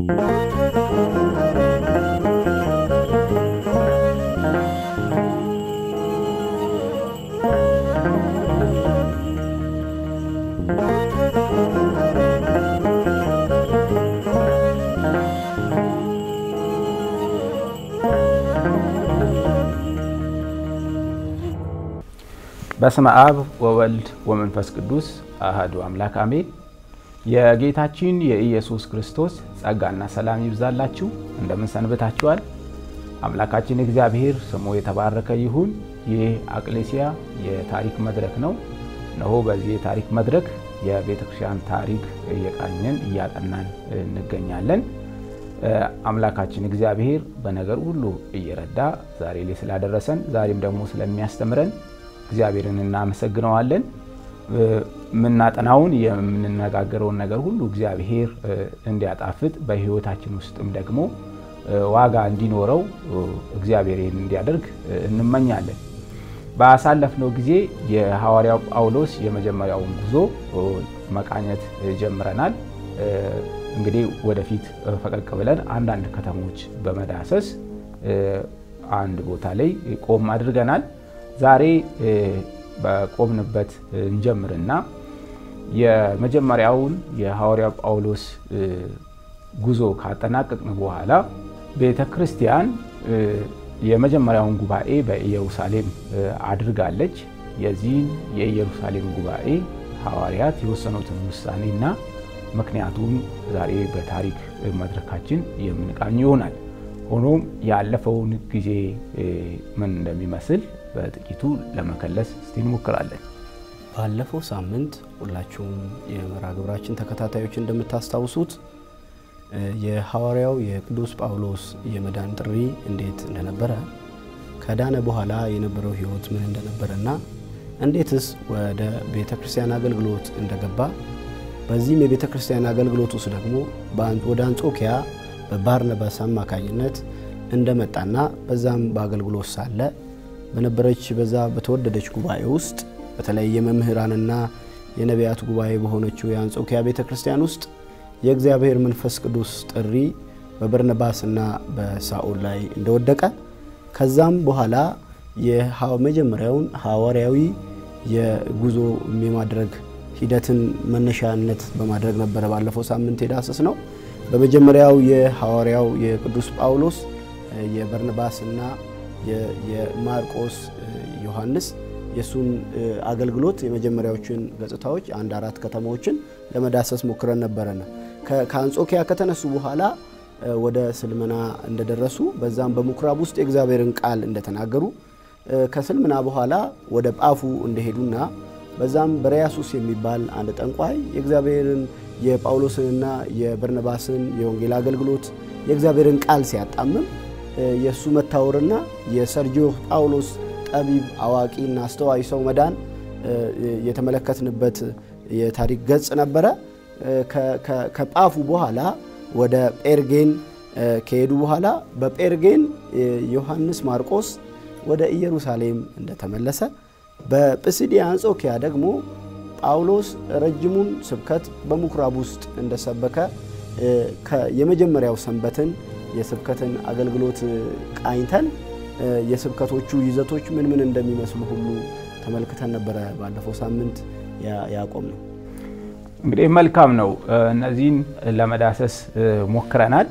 በስመ አብ ወወልድ ወመንፈስ ቅዱስ አህዱ አምላክ አሜን። የጌታችን የኢየሱስ ክርስቶስ ጸጋና ሰላም ይብዛላችሁ። እንደምን ሰንብታችኋል? አምላካችን እግዚአብሔር ስሙ የተባረከ ይሁን። ይህ አቅሌሲያ የታሪክ መድረክ ነው። እነሆ በዚህ የታሪክ መድረክ የቤተ ክርስቲያን ታሪክ እየቃኘን እያጠናን እንገኛለን። አምላካችን እግዚአብሔር በነገር ሁሉ እየረዳ ዛሬ ላይ ስላደረሰን ዛሬም ደግሞ ስለሚያስተምረን እግዚአብሔርን እናመሰግነዋለን። የምናጠናውን የምንነጋገረውን ነገር ሁሉ እግዚአብሔር እንዲያጣፍጥ በሕይወታችን ውስጥም ደግሞ ዋጋ እንዲኖረው እግዚአብሔር ይህን እንዲያደርግ እንመኛለን። ባሳለፍነው ጊዜ የሐዋርያው ጳውሎስ የመጀመሪያውን ጉዞ መቃኘት ጀምረናል። እንግዲህ ወደፊት ፈቀቅ ብለን አንዳንድ ከተሞች በመዳሰስ አንድ ቦታ ላይ ቆም አድርገናል። ዛሬ በቆምንበት እንጀምርና የመጀመሪያውን የሐዋርያው ጳውሎስ ጉዞ ካጠናቀቅን በኋላ ቤተ ክርስቲያን የመጀመሪያውን ጉባኤ በኢየሩሳሌም አድርጋለች። የዚህን የኢየሩሳሌም ጉባኤ ሐዋርያት የወሰኑትን ውሳኔና ምክንያቱም ዛሬ በታሪክ መድረካችን የምንቃኝ ይሆናል። ሆኖም ያለፈውን ጊዜ ምን እንደሚመስል በጥቂቱ ለመከለስ እስቲ እንሞክራለን። ባለፈው ሳምንት ሁላችሁም የመርሃ ግብራችን ተከታታዮች እንደምታስታውሱት የሐዋርያው የቅዱስ ጳውሎስ የመዳን ጥሪ እንዴት እንደነበረ ከዳነ በኋላ የነበረው ሕይወት ምን እንደነበረና እንዴትስ ወደ ቤተ ክርስቲያን አገልግሎት እንደገባ በዚህም የቤተ ክርስቲያን አገልግሎት ውስጥ ደግሞ ወደ አንጾኪያ በባርነባስ አማካኝነት እንደመጣና በዛም በአገልግሎት ሳለ በነበረች በዛ በተወደደች ጉባኤ ውስጥ በተለይ የመምህራንና የነቢያት ጉባኤ በሆነችው የአንጾኪያ ቤተ ክርስቲያን ውስጥ የእግዚአብሔር መንፈስ ቅዱስ ጥሪ በበርነባስና በሳኦል ላይ እንደወደቀ ከዛም በኋላ የመጀመሪያውን ሐዋርያዊ የጉዞ የማድረግ ሂደትን መነሻነት በማድረግ ነበረ ባለፈው ሳምንት የዳሰስ ነው። በመጀመሪያው የሐዋርያው የቅዱስ ጳውሎስ የበርነባስና የማርቆስ ዮሐንስ የእሱን አገልግሎት የመጀመሪያዎችን ገጽታዎች አንድ አራት ከተማዎችን ለመዳሰስ ሞክረን ነበረና ከአንጾኪያ ከተነሱ በኋላ ወደ ስልምና እንደደረሱ በዛም በምኩራብ ውስጥ የእግዚአብሔርን ቃል እንደተናገሩ ከስልምና በኋላ ወደ ጳፉ እንደሄዱና በዛም በሪያሱስ የሚባል አንድ ጠንቋይ የእግዚአብሔርን የጳውሎስንና የበርነባስን የወንጌል አገልግሎት የእግዚአብሔርን ቃል ሲያጣምም የእሱ መታወርና የሰርጂዮ ጳውሎስ ጠቢብ አዋቂና አስተዋይ ሰው መዳን የተመለከትንበት የታሪክ ገጽ ነበረ። ከጳፉ በኋላ ወደ ጴርጌን ከሄዱ በኋላ በጴርጌን ዮሐንስ ማርቆስ ወደ ኢየሩሳሌም እንደተመለሰ በጵስድያ አንጾኪያ ደግሞ ጳውሎስ ረጅሙን ስብከት በምኩራብ ውስጥ እንደሰበከ የመጀመሪያው ሰንበትን የስብከትን አገልግሎት ቃኝተን የስብከቶቹ ይዘቶች ምን ምን እንደሚመስሉ ሁሉ ተመልክተን ነበረ ባለፈው ሳምንት ያቆም ነው። እንግዲህ መልካም ነው። እነዚህን ለመዳሰስ ሞክረናል።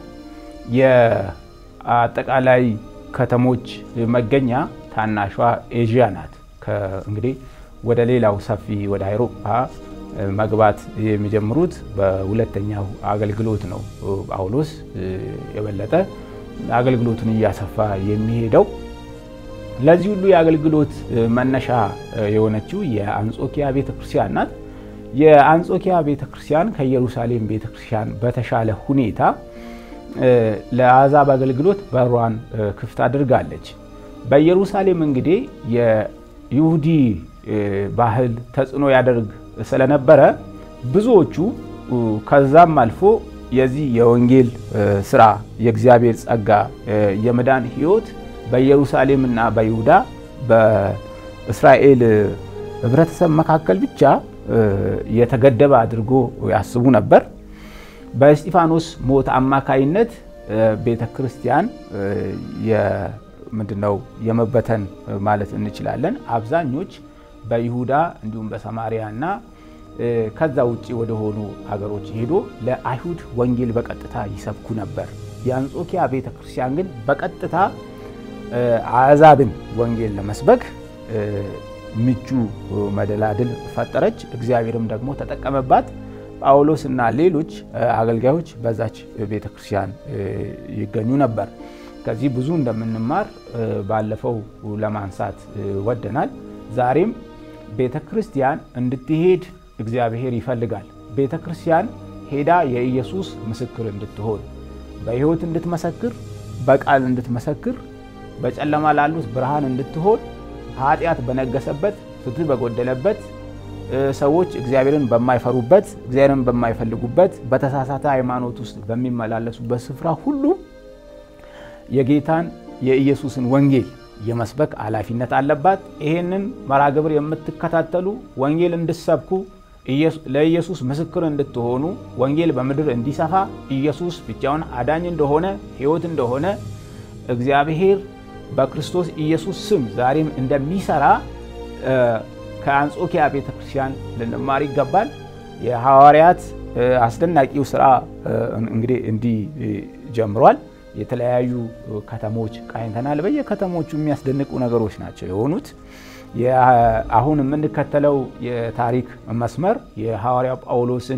የአጠቃላይ ከተሞች መገኛ ታናሿ ኤዥያ ናት። እንግዲህ ወደ ሌላው ሰፊ ወደ አውሮፓ መግባት የሚጀምሩት በሁለተኛው አገልግሎት ነው። ጳውሎስ የበለጠ አገልግሎቱን እያሰፋ የሚሄደው ለዚህ ሁሉ የአገልግሎት መነሻ የሆነችው የአንጾኪያ ቤተክርስቲያን ናት። የአንጾኪያ ቤተክርስቲያን ከኢየሩሳሌም ቤተክርስቲያን በተሻለ ሁኔታ ለአሕዛብ አገልግሎት በሯን ክፍት አድርጋለች። በኢየሩሳሌም እንግዲህ የይሁዲ ባህል ተጽዕኖ ያደርግ ስለነበረ ብዙዎቹ ከዛም አልፎ የዚህ የወንጌል ስራ የእግዚአብሔር ጸጋ የመዳን ሕይወት በኢየሩሳሌምና በይሁዳ በእስራኤል ሕብረተሰብ መካከል ብቻ የተገደበ አድርጎ ያስቡ ነበር። በእስጢፋኖስ ሞት አማካይነት ቤተ ክርስቲያን ምንድነው የመበተን ማለት እንችላለን። አብዛኞች በይሁዳ እንዲሁም በሰማሪያ እና ከዛ ውጭ ወደ ሆኑ ሀገሮች ሄዶ ለአይሁድ ወንጌል በቀጥታ ይሰብኩ ነበር። የአንጾኪያ ቤተ ክርስቲያን ግን በቀጥታ አሕዛብን ወንጌል ለመስበክ ምቹ መደላድል ፈጠረች። እግዚአብሔርም ደግሞ ተጠቀመባት። ጳውሎስ እና ሌሎች አገልጋዮች በዛች ቤተ ክርስቲያን ይገኙ ነበር። ከዚህ ብዙ እንደምንማር ባለፈው ለማንሳት ወደናል። ዛሬም ቤተ ክርስቲያን እንድትሄድ እግዚአብሔር ይፈልጋል። ቤተ ክርስቲያን ሄዳ የኢየሱስ ምስክር እንድትሆን፣ በሕይወት እንድትመሰክር፣ በቃል እንድትመሰክር፣ በጨለማ ላሉት ብርሃን እንድትሆን፣ ኃጢአት በነገሰበት፣ ፍትህ በጎደለበት፣ ሰዎች እግዚአብሔርን በማይፈሩበት፣ እግዚአብሔርን በማይፈልጉበት፣ በተሳሳተ ሃይማኖት ውስጥ በሚመላለሱበት ስፍራ ሁሉ የጌታን የኢየሱስን ወንጌል የመስበክ ኃላፊነት አለባት። ይህንን መርሃ ግብር የምትከታተሉ ወንጌል እንድሰብኩ ለኢየሱስ ምስክር እንድትሆኑ ወንጌል በምድር እንዲሰፋ ኢየሱስ ብቻውን አዳኝ እንደሆነ ሕይወት እንደሆነ እግዚአብሔር በክርስቶስ ኢየሱስ ስም ዛሬም እንደሚሰራ ከአንጾኪያ ቤተ ክርስቲያን ልንማር ይገባል። የሐዋርያት አስደናቂው ስራ እንግዲህ እንዲህ ጀምሯል። የተለያዩ ከተሞች ቃኝተናል። በየከተሞቹ የሚያስደንቁ ነገሮች ናቸው የሆኑት። አሁን የምንከተለው የታሪክ መስመር የሐዋርያው ጳውሎስን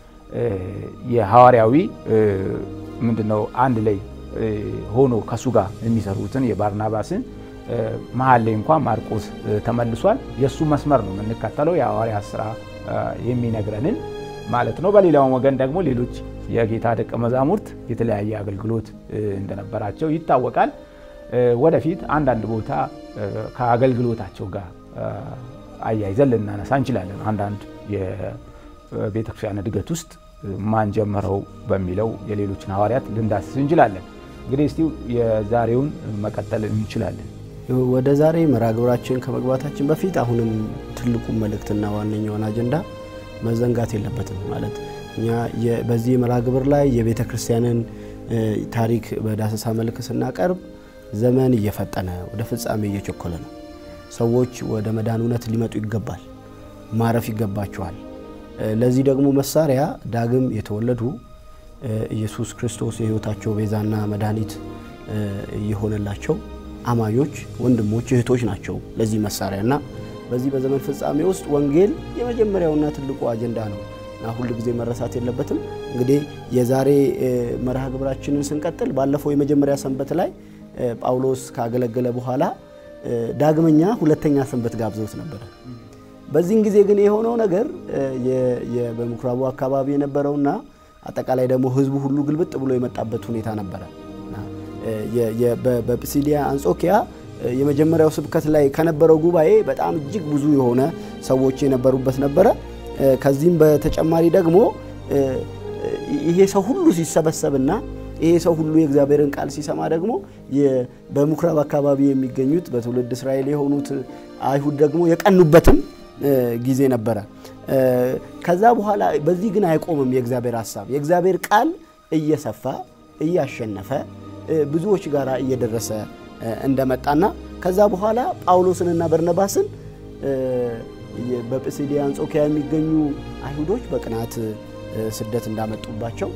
የሐዋርያዊ ምንድነው አንድ ላይ ሆኖ ከሱ ጋር የሚሰሩትን የባርናባስን መሀል ላይ እንኳን ማርቆስ ተመልሷል። የእሱ መስመር ነው የምንከተለው የሐዋርያት ስራ የሚነግረንን ማለት ነው። በሌላውም ወገን ደግሞ ሌሎች የጌታ ደቀ መዛሙርት የተለያየ አገልግሎት እንደነበራቸው ይታወቃል። ወደፊት አንዳንድ ቦታ ከአገልግሎታቸው ጋር አያይዘን ልናነሳ እንችላለን። አንዳንድ የቤተክርስቲያን እድገት ውስጥ ማን ጀመረው በሚለው የሌሎችን ሐዋርያት ልንዳስስ እንችላለን። እንግዲህ እስቲ የዛሬውን መቀጠል እንችላለን። ወደ ዛሬ መርሃ ግብራችን ከመግባታችን በፊት አሁንም ትልቁን መልእክትና ዋነኛውን አጀንዳ መዘንጋት የለበትም ማለት እኛ በዚህ የመርሃ ግብር ላይ የቤተ ክርስቲያንን ታሪክ በዳሰሳ መልክ ስናቀርብ ዘመን እየፈጠነ ወደ ፍጻሜ እየቸኮለ ነው። ሰዎች ወደ መዳን እውነት ሊመጡ ይገባል፣ ማረፍ ይገባቸዋል። ለዚህ ደግሞ መሳሪያ ዳግም የተወለዱ ኢየሱስ ክርስቶስ የሕይወታቸው ቤዛና መድኃኒት የሆነላቸው አማኞች ወንድሞች፣ እህቶች ናቸው ለዚህ መሳሪያ እና በዚህ በዘመን ፍጻሜ ውስጥ ወንጌል የመጀመሪያውና ትልቁ አጀንዳ ነው እና ሁል ጊዜ መረሳት የለበትም። እንግዲህ የዛሬ መርሃ ግብራችንን ስንቀጥል ባለፈው የመጀመሪያ ሰንበት ላይ ጳውሎስ ካገለገለ በኋላ ዳግመኛ ሁለተኛ ሰንበት ጋብዘውት ነበረ። በዚህን ጊዜ ግን የሆነው ነገር በምኩራቡ አካባቢ የነበረውና አጠቃላይ ደግሞ ሕዝቡ ሁሉ ግልብጥ ብሎ የመጣበት ሁኔታ ነበረ። በጲሲዲያ አንጾኪያ የመጀመሪያው ስብከት ላይ ከነበረው ጉባኤ በጣም እጅግ ብዙ የሆነ ሰዎች የነበሩበት ነበረ። ከዚህም በተጨማሪ ደግሞ ይሄ ሰው ሁሉ ሲሰበሰብና ይሄ ሰው ሁሉ የእግዚአብሔርን ቃል ሲሰማ ደግሞ በምኩራብ አካባቢ የሚገኙት በትውልድ እስራኤል የሆኑት አይሁድ ደግሞ የቀኑበትም ጊዜ ነበረ። ከዛ በኋላ በዚህ ግን አይቆምም የእግዚአብሔር ሀሳብ። የእግዚአብሔር ቃል እየሰፋ እያሸነፈ ብዙዎች ጋር እየደረሰ እንደመጣና ከዛ በኋላ ጳውሎስንና በርነባስን በጲስድያ አንጾኪያ የሚገኙ አይሁዶች በቅናት ስደት እንዳመጡባቸው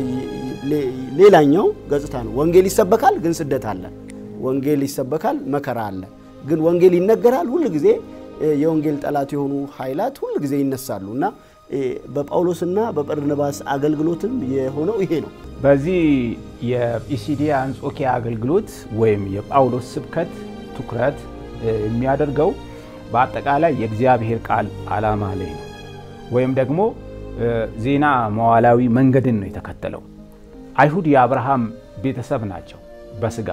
ሌላኛው ገጽታ ነው። ወንጌል ይሰበካል፣ ግን ስደት አለ። ወንጌል ይሰበካል፣ መከራ አለ። ግን ወንጌል ይነገራል። ሁል ጊዜ የወንጌል ጠላት የሆኑ ኃይላት ሁል ጊዜ ይነሳሉ እና በጳውሎስና በበርናባስ አገልግሎትም የሆነው ይሄ ነው። በዚህ የጲሲዲያ አንጾኪያ አገልግሎት ወይም የጳውሎስ ስብከት ትኩረት የሚያደርገው በአጠቃላይ የእግዚአብሔር ቃል ዓላማ ላይ ነው። ወይም ደግሞ ዜና መዋላዊ መንገድን ነው የተከተለው። አይሁድ የአብርሃም ቤተሰብ ናቸው በስጋ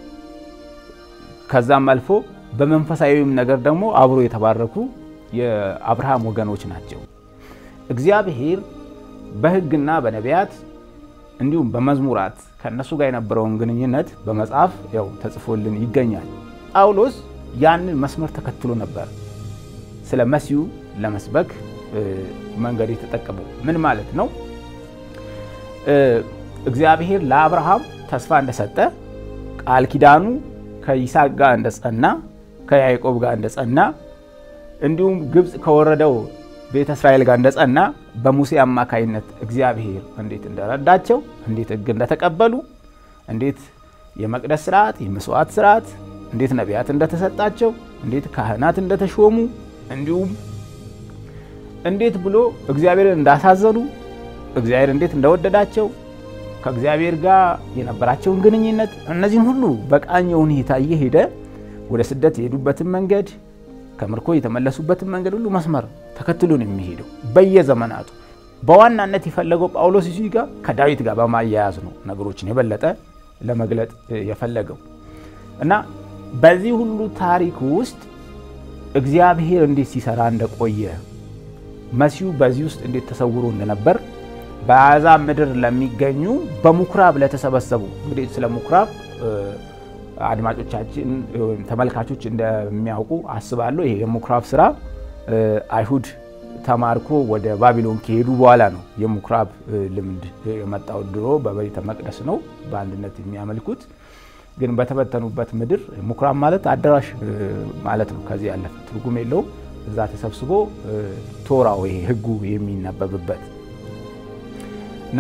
ከዛም አልፎ በመንፈሳዊም ነገር ደግሞ አብሮ የተባረኩ የአብርሃም ወገኖች ናቸው። እግዚአብሔር በሕግና በነቢያት እንዲሁም በመዝሙራት ከእነሱ ጋር የነበረውን ግንኙነት በመጽሐፍ ያው ተጽፎልን ይገኛል። ጳውሎስ ያንን መስመር ተከትሎ ነበር ስለ መሲሁ ለመስበክ መንገድ የተጠቀመው። ምን ማለት ነው? እግዚአብሔር ለአብርሃም ተስፋ እንደሰጠ ቃል ኪዳኑ ከይስሐቅ ጋር እንደጸና ከያዕቆብ ጋር እንደጸና እንዲሁም ግብፅ ከወረደው ቤተ እስራኤል ጋር እንደጸና በሙሴ አማካይነት እግዚአብሔር እንዴት እንደረዳቸው እንዴት ሕግ እንደተቀበሉ እንዴት የመቅደስ ስርዓት የመስዋዕት ስርዓት እንዴት ነቢያት እንደተሰጣቸው እንዴት ካህናት እንደተሾሙ እንዲሁም እንዴት ብሎ እግዚአብሔርን እንዳሳዘኑ እግዚአብሔር እንዴት እንደወደዳቸው ከእግዚአብሔር ጋር የነበራቸውን ግንኙነት እነዚህን ሁሉ በቃኘ ሁኔታ እየሄደ ወደ ስደት የሄዱበትን መንገድ ከምርኮ የተመለሱበትን መንገድ ሁሉ መስመር ተከትሎ ነው የሚሄደው በየዘመናቱ። በዋናነት የፈለገው ጳውሎስ እዚህ ጋር ከዳዊት ጋር በማያያዝ ነው ነገሮችን የበለጠ ለመግለጥ የፈለገው እና በዚህ ሁሉ ታሪክ ውስጥ እግዚአብሔር እንዴት ሲሰራ እንደቆየ መሲሁ በዚህ ውስጥ እንዴት ተሰውሮ እንደነበር በአሕዛብ ምድር ለሚገኙ በምኩራብ ለተሰበሰቡ እንግዲህ ስለ ምኩራብ አድማጮቻችን ወይም ተመልካቾች እንደሚያውቁ አስባለሁ። ይሄ የምኩራብ ስራ አይሁድ ተማርኮ ወደ ባቢሎን ከሄዱ በኋላ ነው የምኩራብ ልምድ የመጣው። ድሮ በቤተ መቅደስ ነው በአንድነት የሚያመልኩት። ግን በተበተኑበት ምድር ምኩራብ ማለት አዳራሽ ማለት ነው። ከዚህ ያለፈ ትርጉም የለውም። እዛ ተሰብስቦ ቶራው ይሄ ሕጉ የሚነበብበት እና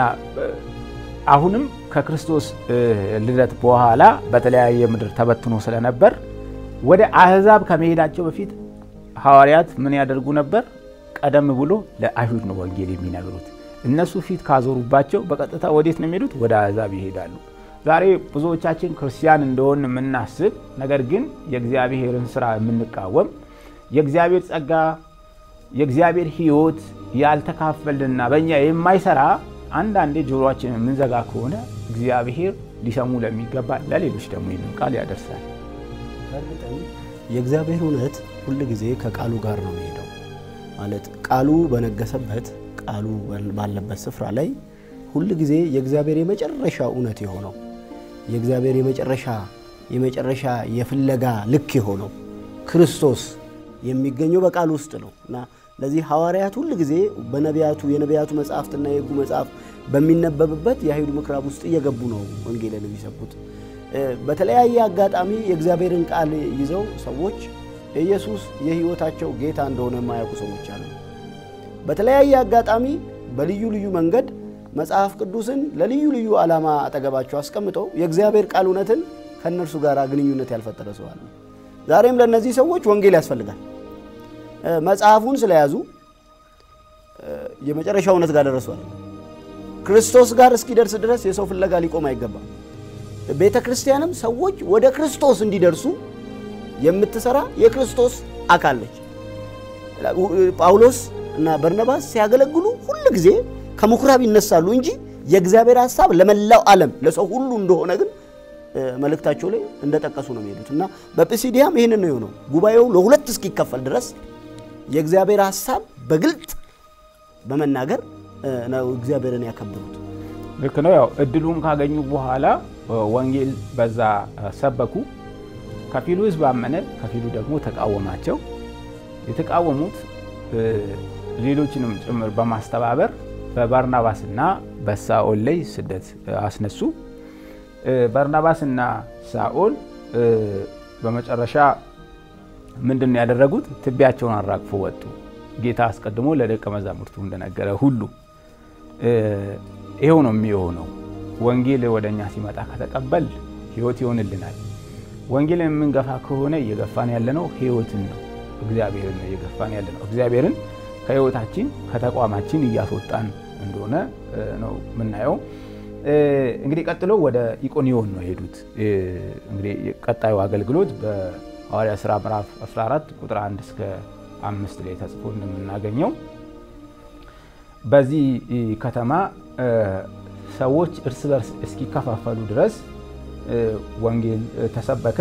አሁንም ከክርስቶስ ልደት በኋላ በተለያየ ምድር ተበትኖ ስለነበር ወደ አሕዛብ ከመሄዳቸው በፊት ሐዋርያት ምን ያደርጉ ነበር? ቀደም ብሎ ለአይሁድ ነው ወንጌል የሚነግሩት። እነሱ ፊት ካዞሩባቸው በቀጥታ ወዴት ነው የሚሄዱት? ወደ አሕዛብ ይሄዳሉ። ዛሬ ብዙዎቻችን ክርስቲያን እንደሆን የምናስብ ነገር ግን የእግዚአብሔርን ስራ የምንቃወም የእግዚአብሔር ጸጋ የእግዚአብሔር ሕይወት ያልተካፈልንና በእኛ የማይሰራ አንዳንዴ ጆሮአችንን የምንዘጋ ከሆነ እግዚአብሔር ሊሰሙ ለሚገባ ለሌሎች ደግሞ ይህንን ቃል ያደርሳል። በእርግጥም የእግዚአብሔር እውነት ሁል ጊዜ ከቃሉ ጋር ነው የሚሄደው። ማለት ቃሉ በነገሰበት ቃሉ ባለበት ስፍራ ላይ ሁል ጊዜ የእግዚአብሔር የመጨረሻ እውነት የሆነው የእግዚአብሔር የመጨረሻ የመጨረሻ የፍለጋ ልክ የሆነው ክርስቶስ የሚገኘው በቃሉ ውስጥ ነው እና ለዚህ ሐዋርያት ሁል ጊዜ በነቢያቱ የነቢያቱ መጽሐፍትና የሕጉ መጽሐፍ በሚነበብበት የአይሁድ ምኩራብ ውስጥ እየገቡ ነው ወንጌልን የሚሰብኩት። በተለያየ አጋጣሚ የእግዚአብሔርን ቃል ይዘው ሰዎች ኢየሱስ የሕይወታቸው ጌታ እንደሆነ የማያውቁ ሰዎች አሉ። በተለያየ አጋጣሚ በልዩ ልዩ መንገድ መጽሐፍ ቅዱስን ለልዩ ልዩ ዓላማ አጠገባቸው አስቀምጠው የእግዚአብሔር ቃል እውነትን ከእነርሱ ጋር ግንኙነት ያልፈጠረ ሰው አለ። ዛሬም ለእነዚህ ሰዎች ወንጌል ያስፈልጋል። መጽሐፉን ስለያዙ የመጨረሻ እውነት ጋር ደረሷል። ክርስቶስ ጋር እስኪደርስ ድረስ የሰው ፍለጋ ሊቆም አይገባም። ቤተ ክርስቲያንም ሰዎች ወደ ክርስቶስ እንዲደርሱ የምትሰራ የክርስቶስ አካል ነች። ጳውሎስ እና በርነባስ ሲያገለግሉ ሁል ጊዜ ከምኩራብ ይነሳሉ እንጂ የእግዚአብሔር ሀሳብ ለመላው ዓለም ለሰው ሁሉ እንደሆነ ግን መልእክታቸው ላይ እንደጠቀሱ ነው የሚሄዱት እና በጲሲዲያም ይህንን ነው የሆነው። ጉባኤው ለሁለት እስኪከፈል ድረስ የእግዚአብሔር ሀሳብ በግልጥ በመናገር ነው እግዚአብሔርን ያከብሩት። ልክ ነው። ያው እድሉን ካገኙ በኋላ ወንጌል በዛ ሰበኩ። ከፊሉ ሕዝብ አመነ፣ ከፊሉ ደግሞ ተቃወማቸው። የተቃወሙት ሌሎችንም ጭምር በማስተባበር በባርናባስና በሳኦል ላይ ስደት አስነሱ። ባርናባስና ሳኦል በመጨረሻ ምንድን ነው ያደረጉት? ትቢያቸውን አራግፎ ወጡ። ጌታ አስቀድሞ ለደቀ መዛሙርቱ እንደነገረ ሁሉ ይኸው ነው የሚሆነው። ወንጌል ወደ እኛ ሲመጣ ከተቀበል ሕይወት ይሆንልናል። ወንጌልን የምንገፋ ከሆነ እየገፋን ያለነው ሕይወትን ነው፣ እግዚአብሔርን ነው እየገፋን ያለነው። እግዚአብሔርን ከሕይወታችን ከተቋማችን እያስወጣን እንደሆነ ነው የምናየው። እንግዲህ ቀጥሎ ወደ ኢቆኒዮን ነው የሄዱት። እንግዲህ ቀጣዩ አገልግሎት በሐዋርያ ሥራ ምዕራፍ 14 ቁጥር 1 እስከ አምስት ላይ ተጽፎ እንደምናገኘው በዚህ ከተማ ሰዎች እርስ በርስ እስኪከፋፈሉ ድረስ ወንጌል ተሰበከ።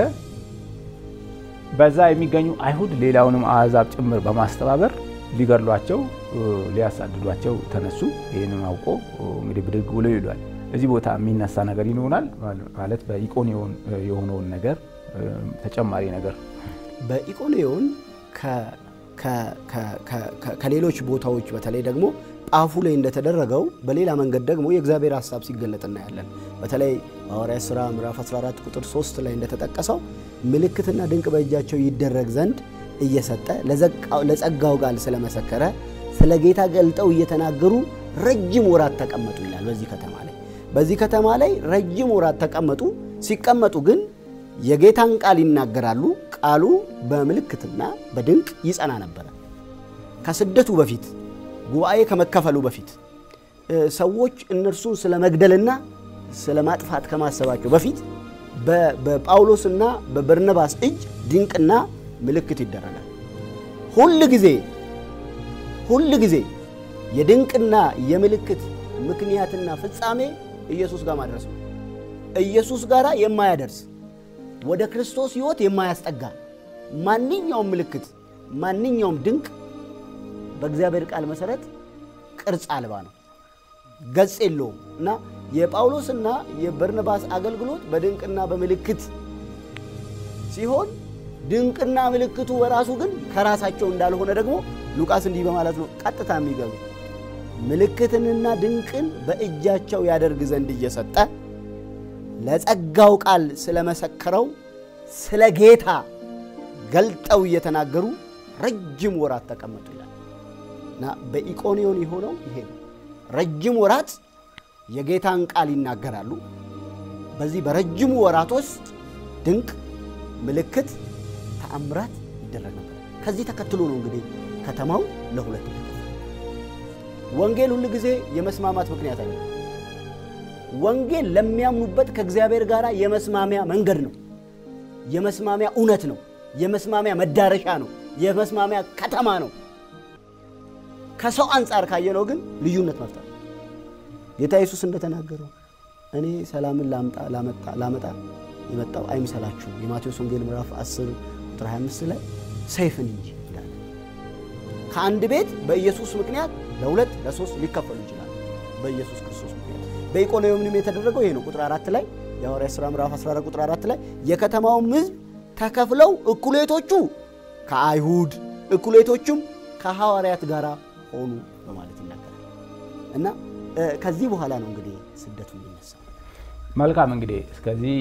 በዛ የሚገኙ አይሁድ ሌላውንም አሕዛብ ጭምር በማስተባበር ሊገድሏቸው፣ ሊያሳድዷቸው ተነሱ። ይህንን አውቆ እንግዲህ ብድግ ብሎ ይሏል። እዚህ ቦታ የሚነሳ ነገር ይኖራል ማለት በኢቆኒዮን የሆነውን ነገር ተጨማሪ ነገር በኢቆኒዮን ከሌሎች ቦታዎች በተለይ ደግሞ አፉ ላይ እንደተደረገው በሌላ መንገድ ደግሞ የእግዚአብሔር ሀሳብ ሲገለጥ እናያለን። በተለይ ሐዋርያት ሥራ ምዕራፍ 14 ቁጥር 3 ላይ እንደተጠቀሰው ምልክትና ድንቅ በእጃቸው ይደረግ ዘንድ እየሰጠ ለጸጋው ቃል ስለመሰከረ ስለ ጌታ ገልጠው እየተናገሩ ረጅም ወራት ተቀመጡ ይላል። በዚህ ከተማ ላይ በዚህ ከተማ ላይ ረጅም ወራት ተቀመጡ። ሲቀመጡ ግን የጌታን ቃል ይናገራሉ። ቃሉ በምልክትና በድንቅ ይጸና ነበረ። ከስደቱ በፊት ጉባኤ ከመከፈሉ በፊት ሰዎች እነርሱን ስለ መግደልና ስለ ማጥፋት ከማሰባቸው በፊት በጳውሎስና በበርነባስ እጅ ድንቅና ምልክት ይደረጋል። ሁል ጊዜ ሁል ጊዜ የድንቅና የምልክት ምክንያትና ፍጻሜ ኢየሱስ ጋር ማድረስ ነው። ኢየሱስ ጋር የማያደርስ ወደ ክርስቶስ ሕይወት የማያስጠጋ ማንኛውም ምልክት ማንኛውም ድንቅ በእግዚአብሔር ቃል መሰረት ቅርጽ አልባ ነው፣ ገጽ የለውም እና የጳውሎስና የበርነባስ አገልግሎት በድንቅና በምልክት ሲሆን ድንቅና ምልክቱ በራሱ ግን ከራሳቸው እንዳልሆነ ደግሞ ሉቃስ እንዲህ በማለት ነው ቀጥታ የሚገቡ ምልክትንና ድንቅን በእጃቸው ያደርግ ዘንድ እየሰጠ ለጸጋው ቃል ስለመሰከረው ስለ ጌታ ገልጠው እየተናገሩ ረጅም ወራት ተቀመጡ ይላል እና በኢቆንዮን የሆነው ይሄ ነው። ረጅም ወራት የጌታን ቃል ይናገራሉ። በዚህ በረጅሙ ወራት ውስጥ ድንቅ ምልክት፣ ተአምራት ይደረግ ነበር። ከዚህ ተከትሎ ነው እንግዲህ ከተማው ለሁለት ወንጌል ሁል ጊዜ የመስማማት ምክንያት አለ። ወንጌል ለሚያምኑበት ከእግዚአብሔር ጋር የመስማሚያ መንገድ ነው። የመስማሚያ እውነት ነው። የመስማሚያ መዳረሻ ነው። የመስማሚያ ከተማ ነው። ከሰው አንጻር ካየነው ግን ልዩነት መፍጠር ጌታ ኢየሱስ እንደተናገረው እኔ ሰላምን ላመጣ የመጣው አይምሰላችሁ የማቴዎስ ወንጌል ምዕራፍ 10 ቁጥር 25 ላይ ሰይፍን እንጂ ይላል። ከአንድ ቤት በኢየሱስ ምክንያት ለሁለት ለሶስት ሊከፈሉ ይችላል። በኢየሱስ ክርስቶስ ምክንያት በኢቆንዮንም የተደረገው ይሄ ነው። ቁጥር አራት ላይ የሐዋርያት ሥራ ምዕራፍ 14 ቁጥር አራት ላይ የከተማውም ሕዝብ ተከፍለው እኩሌቶቹ ከአይሁድ እኩሌቶቹም ከሐዋርያት ጋር ሆኑ በማለት ይናገራል እና ከዚህ በኋላ ነው እንግዲህ ስደቱ የሚነሳው። መልካም እንግዲህ እስከዚህ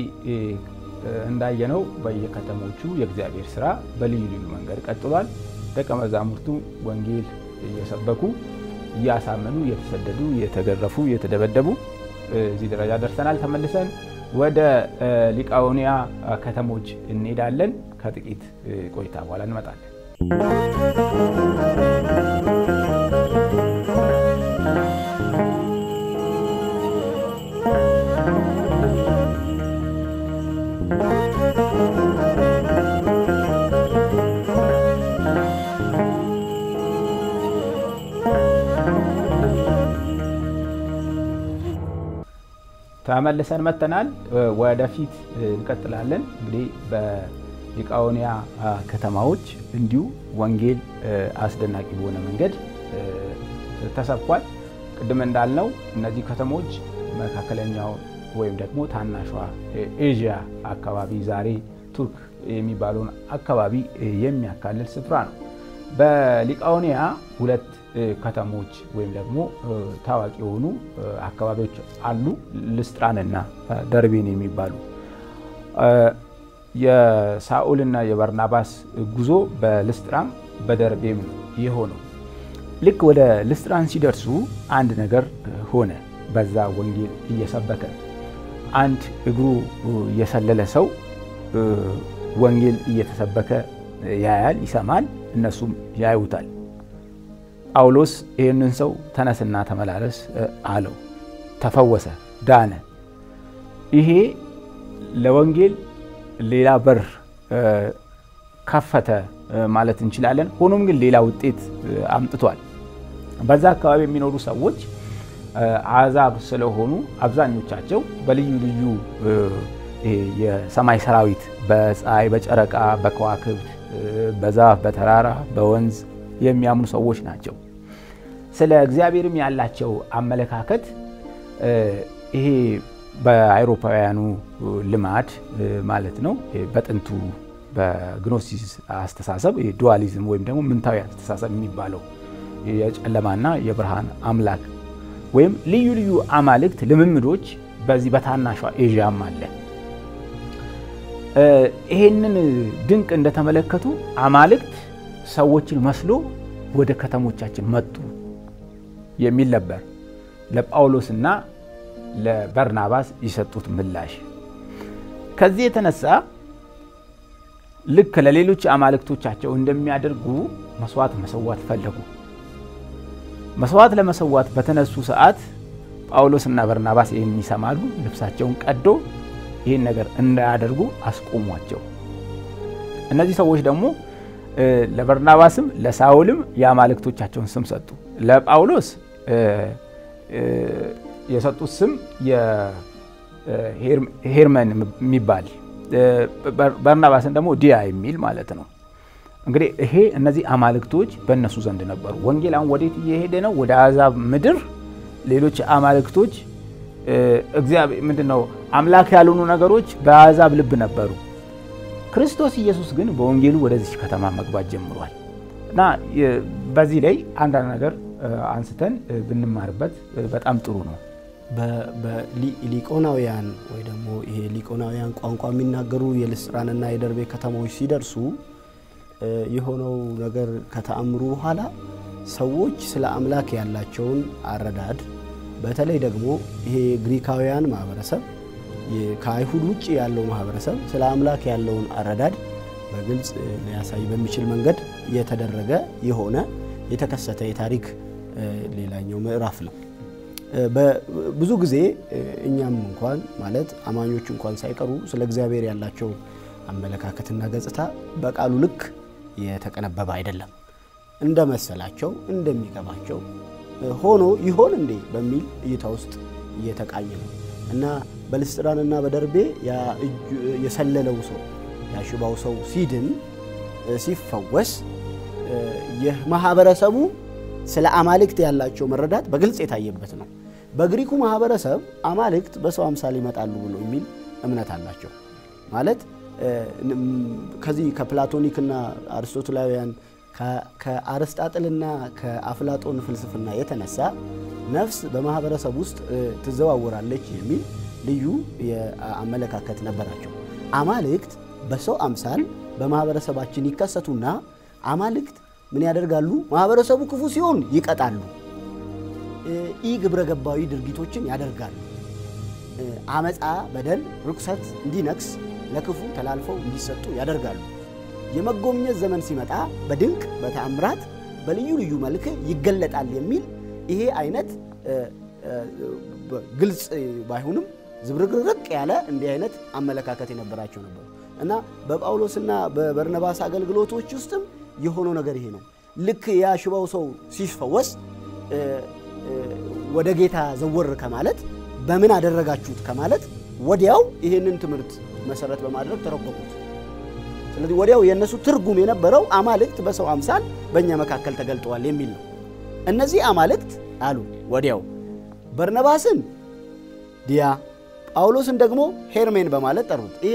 እንዳየነው በየከተሞቹ የእግዚአብሔር ስራ በልዩ ልዩ መንገድ ቀጥሏል። ደቀ መዛሙርቱ ወንጌል እየሰበኩ እያሳመኑ እየተሰደዱ እየተገረፉ እየተደበደቡ እዚህ ደረጃ ደርሰናል። ተመልሰን ወደ ሊቃኦንያ ከተሞች እንሄዳለን። ከጥቂት ቆይታ በኋላ እንመጣለን። ተመልሰን መጥተናል። ወደፊት እንቀጥላለን። እንግዲህ በሊቃኦንያ ከተማዎች እንዲሁ ወንጌል አስደናቂ በሆነ መንገድ ተሰብኳል። ቅድም እንዳልነው እነዚህ ከተሞች መካከለኛው ወይም ደግሞ ታናሿ ኤዥያ አካባቢ ዛሬ ቱርክ የሚባለውን አካባቢ የሚያካልል ስፍራ ነው። በሊቃኦንያ ሁለት ከተሞች ወይም ደግሞ ታዋቂ የሆኑ አካባቢዎች አሉ። ልስጥራንና ደርቤን የሚባሉ የሳኦልና የበርናባስ ጉዞ በልስጥራን በደርቤም የሆነው ልክ ወደ ልስጥራን ሲደርሱ አንድ ነገር ሆነ። በዛ ወንጌል እየሰበከ አንድ እግሩ የሰለለ ሰው ወንጌል እየተሰበከ ያያል፣ ይሰማል። እነሱም ያዩታል። ጳውሎስ ይህንን ሰው ተነስና ተመላለስ አለው። ተፈወሰ፣ ዳነ። ይሄ ለወንጌል ሌላ በር ከፈተ ማለት እንችላለን። ሆኖም ግን ሌላ ውጤት አምጥቷል። በዛ አካባቢ የሚኖሩ ሰዎች አሕዛብ ስለሆኑ አብዛኞቻቸው በልዩ ልዩ የሰማይ ሰራዊት በፀሐይ፣ በጨረቃ፣ በከዋክብት፣ በዛፍ፣ በተራራ፣ በወንዝ የሚያምኑ ሰዎች ናቸው። ስለ እግዚአብሔርም ያላቸው አመለካከት ይሄ በአውሮፓውያኑ ልማድ ማለት ነው። በጥንቱ በግኖሲስ አስተሳሰብ ዱዋሊዝም ወይም ደግሞ ምንታዊ አስተሳሰብ የሚባለው የጨለማና የብርሃን አምላክ ወይም ልዩ ልዩ አማልክት ልምምዶች በዚህ በታናሿ ኤዥያም አለ። ይሄንን ድንቅ እንደተመለከቱ አማልክት ሰዎችን መስሎ ወደ ከተሞቻችን መጡ የሚል ነበር ለጳውሎስና ለበርናባስ የሰጡት ምላሽ። ከዚህ የተነሳ ልክ ለሌሎች አማልክቶቻቸው እንደሚያደርጉ መስዋዕት መሰዋት ፈለጉ። መስዋዕት ለመሰዋት በተነሱ ሰዓት ጳውሎስና በርናባስ ይህን ይሰማሉ። ልብሳቸውን ቀዶ ይህን ነገር እንዳያደርጉ አስቆሟቸው። እነዚህ ሰዎች ደግሞ ለበርናባስም ለሳውልም የአማልክቶቻቸውን ስም ሰጡ። ለጳውሎስ የሰጡት ስም ሄርመን የሚባል በርናባስን ደግሞ ዲያ የሚል ማለት ነው። እንግዲህ ይሄ እነዚህ አማልክቶች በእነሱ ዘንድ ነበሩ። ወንጌል አሁን ወዴት እየሄደ ነው? ወደ አሕዛብ ምድር ሌሎች አማልክቶች እግዚአብሔር ምንድን ነው አምላክ ያልሆኑ ነገሮች በአሕዛብ ልብ ነበሩ። ክርስቶስ ኢየሱስ ግን በወንጌሉ ወደዚች ከተማ መግባት ጀምሯል እና በዚህ ላይ አንዳንድ ነገር አንስተን ብንማርበት በጣም ጥሩ ነው። ሊቆናውያን ወይ ደግሞ ይሄ ሊቆናውያን ቋንቋ የሚናገሩ የልስጥራንና የደርቤ ከተሞች ሲደርሱ የሆነው ነገር ከተአምሩ በኋላ ሰዎች ስለ አምላክ ያላቸውን አረዳድ በተለይ ደግሞ ይሄ ግሪካውያን ማህበረሰብ ከአይሁድ ውጭ ያለው ማህበረሰብ ስለ አምላክ ያለውን አረዳድ በግልጽ ሊያሳይ በሚችል መንገድ የተደረገ የሆነ የተከሰተ የታሪክ ሌላኛው ምዕራፍ ነው። ብዙ ጊዜ እኛም እንኳን ማለት አማኞች እንኳን ሳይቀሩ ስለ እግዚአብሔር ያላቸው አመለካከትና ገጽታ በቃሉ ልክ የተቀነበበ አይደለም። እንደመሰላቸው እንደሚገባቸው ሆኖ ይሆን እንዴ በሚል እይታ ውስጥ እየተቃኘ ነው እና በልስጥራንና በደርቤ የሰለለው ሰው ያሽባው ሰው ሲድን ሲፈወስ የማህበረሰቡ ስለ አማልክት ያላቸው መረዳት በግልጽ የታየበት ነው። በግሪኩ ማህበረሰብ አማልክት በሰው አምሳል ይመጣሉ ብሎ የሚል እምነት አላቸው። ማለት ከዚህ ከፕላቶኒክና አርስቶትላውያን ከአርስጣጥልና ከአፍላጦን ፍልስፍና የተነሳ ነፍስ በማህበረሰብ ውስጥ ትዘዋወራለች የሚል ልዩ አመለካከት ነበራቸው። አማልክት በሰው አምሳል በማህበረሰባችን ይከሰቱና አማልክት ምን ያደርጋሉ? ማህበረሰቡ ክፉ ሲሆን ይቀጣሉ፣ ኢ ግብረ ገባዊ ድርጊቶችን ያደርጋሉ። አመፃ፣ በደል፣ ርኩሰት እንዲነግስ ለክፉ ተላልፈው እንዲሰጡ ያደርጋሉ። የመጎብኘት ዘመን ሲመጣ በድንቅ በተአምራት በልዩ ልዩ መልክ ይገለጣል የሚል ይሄ አይነት ግልጽ ባይሆንም ዝብርቅርቅ ያለ እንዲህ አይነት አመለካከት የነበራቸው ነበሩ እና በጳውሎስና በበርነባስ አገልግሎቶች ውስጥም የሆነው ነገር ይሄ ነው። ልክ ያ ሽባው ሰው ሲፈወስ ወደ ጌታ ዘወር ከማለት በምን አደረጋችሁት ከማለት ወዲያው ይህንን ትምህርት መሰረት በማድረግ ተረጎሙት። ስለዚህ ወዲያው የእነሱ ትርጉም የነበረው አማልክት በሰው አምሳል በእኛ መካከል ተገልጠዋል የሚል ነው። እነዚህ አማልክት አሉ ወዲያው በርነባስን ዲያ፣ ጳውሎስን ደግሞ ሄርሜን በማለት ጠሩት። ይሄ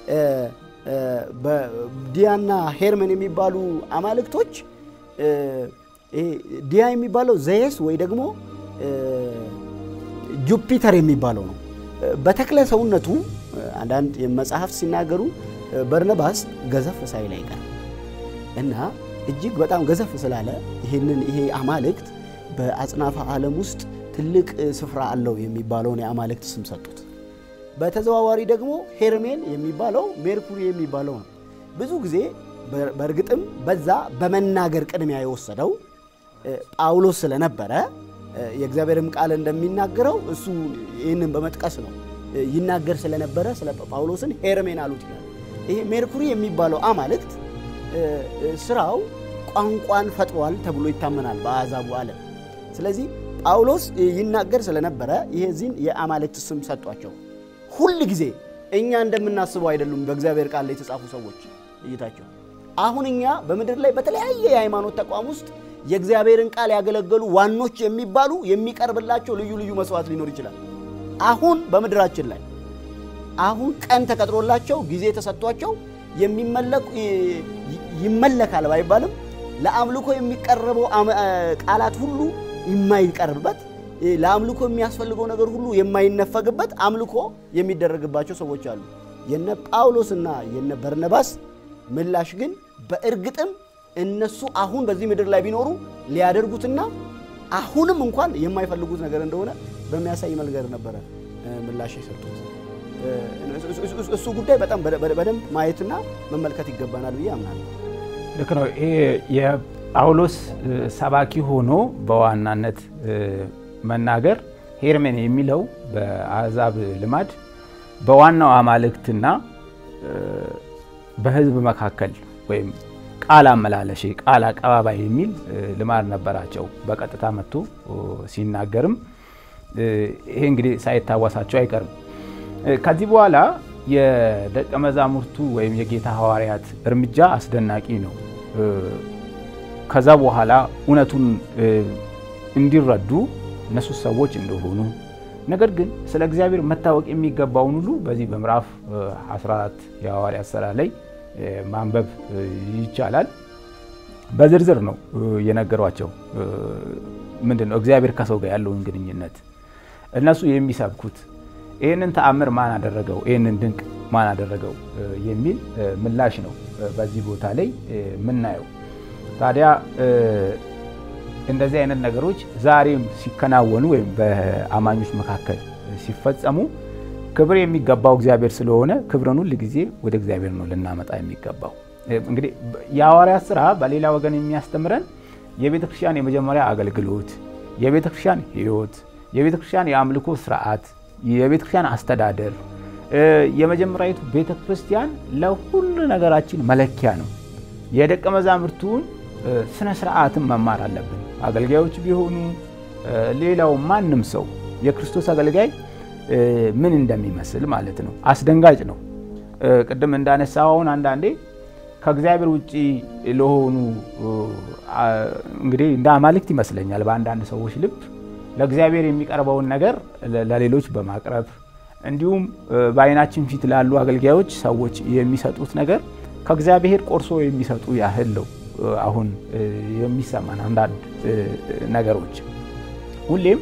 ዲያና ሄርሜን የሚባሉ አማልክቶች ዲያ የሚባለው ዘየስ ወይ ደግሞ ጁፒተር የሚባለው ነው። በተክለ ሰውነቱ አንዳንድ መጽሐፍት ሲናገሩ በርነባስ ገዘፍ ሳይል አይቀርም እና እጅግ በጣም ገዘፍ ስላለ ይህንን ይሄ አማልክት በአጽናፈ ዓለም ውስጥ ትልቅ ስፍራ አለው የሚባለውን የአማልክት ስም ሰጡት። በተዘዋዋሪ ደግሞ ሄርሜን የሚባለው ሜርኩሪ የሚባለው ነው። ብዙ ጊዜ በእርግጥም በዛ በመናገር ቅድሚያ የወሰደው ጳውሎስ ስለነበረ የእግዚአብሔርም ቃል እንደሚናገረው እሱ ይህንን በመጥቀስ ነው ይናገር ስለነበረ ስለ ጳውሎስን ሄርሜን አሉት ይላል። ይሄ ሜርኩሪ የሚባለው አማልክት ስራው ቋንቋን ፈጥሯል ተብሎ ይታመናል በአሕዛቡ ዓለም። ስለዚህ ጳውሎስ ይናገር ስለነበረ ይህዚህን የአማልክት ስም ሰጧቸው። ሁል ጊዜ እኛ እንደምናስበው አይደሉም። በእግዚአብሔር ቃል ላይ የተጻፉ ሰዎች እይታቸው አሁን እኛ በምድር ላይ በተለያየ የሃይማኖት ተቋም ውስጥ የእግዚአብሔርን ቃል ያገለገሉ ዋኖች የሚባሉ የሚቀርብላቸው ልዩ ልዩ መስዋዕት ሊኖር ይችላል። አሁን በምድራችን ላይ አሁን ቀን ተቀጥሮላቸው ጊዜ ተሰጥቷቸው የሚመለኩ ይመለካል ባይባልም ለአምልኮ የሚቀርበው ቃላት ሁሉ የማይቀርብበት ለአምልኮ የሚያስፈልገው ነገር ሁሉ የማይነፈግበት አምልኮ የሚደረግባቸው ሰዎች አሉ። የነ ጳውሎስና የነ በርነባስ ምላሽ ግን በእርግጥም እነሱ አሁን በዚህ ምድር ላይ ቢኖሩ ሊያደርጉትና አሁንም እንኳን የማይፈልጉት ነገር እንደሆነ በሚያሳይ መልገር ነበረ ምላሽ የሰጡት። እሱ ጉዳይ በጣም በደንብ ማየትና መመልከት ይገባናል ብዬ አምናለሁ። ልክ ነው። ይሄ የጳውሎስ ሰባኪ ሆኖ በዋናነት መናገር ሄርሜን የሚለው በአሕዛብ ልማድ በዋናው አማልክትና በሕዝብ መካከል ወይም ቃል አመላለሽ ቃል አቀባባይ የሚል ልማድ ነበራቸው። በቀጥታ መጥቶ ሲናገርም ይሄ እንግዲህ ሳይታወሳቸው አይቀርም። ከዚህ በኋላ የደቀ መዛሙርቱ ወይም የጌታ ሐዋርያት እርምጃ አስደናቂ ነው። ከዛ በኋላ እውነቱን እንዲረዱ እነሱ ሰዎች እንደሆኑ ነገር ግን ስለ እግዚአብሔር መታወቅ የሚገባውን ሁሉ በዚህ በምዕራፍ 14 የሐዋርያት ሥራ ላይ ማንበብ ይቻላል። በዝርዝር ነው የነገሯቸው። ምንድን ነው እግዚአብሔር ከሰው ጋር ያለውን ግንኙነት እነሱ የሚሰብኩት ይህንን ተአምር ማን አደረገው፣ ይህንን ድንቅ ማን አደረገው የሚል ምላሽ ነው በዚህ ቦታ ላይ የምናየው። ታዲያ እንደዚህ አይነት ነገሮች ዛሬም ሲከናወኑ ወይም በአማኞች መካከል ሲፈጸሙ ክብር የሚገባው እግዚአብሔር ስለሆነ ክብርን ሁል ጊዜ ወደ እግዚአብሔር ነው ልናመጣ የሚገባው። እንግዲህ የሐዋርያት ሥራ በሌላ ወገን የሚያስተምረን የቤተ ክርስቲያን የመጀመሪያ አገልግሎት፣ የቤተ ክርስቲያን ሕይወት፣ የቤተ ክርስቲያን የአምልኮ ስርዓት፣ የቤተ ክርስቲያን አስተዳደር፣ የመጀመሪያዊቱ ቤተ ክርስቲያን ለሁሉ ነገራችን መለኪያ ነው። የደቀ መዛሙርቱን ስነ ስርዓትን መማር አለብን። አገልጋዮች ቢሆኑ ሌላው ማንም ሰው የክርስቶስ አገልጋይ ምን እንደሚመስል ማለት ነው። አስደንጋጭ ነው። ቅድም እንዳነሳው አሁን አንዳንዴ ከእግዚአብሔር ውጭ ለሆኑ እንግዲህ እንደ አማልክት ይመስለኛል በአንዳንድ ሰዎች ልብ ለእግዚአብሔር የሚቀርበውን ነገር ለሌሎች በማቅረብ እንዲሁም በዓይናችን ፊት ላሉ አገልጋዮች ሰዎች የሚሰጡት ነገር ከእግዚአብሔር ቆርሶ የሚሰጡ ያህል ነው። አሁን የሚሰማን አንዳንድ ነገሮች ሁሌም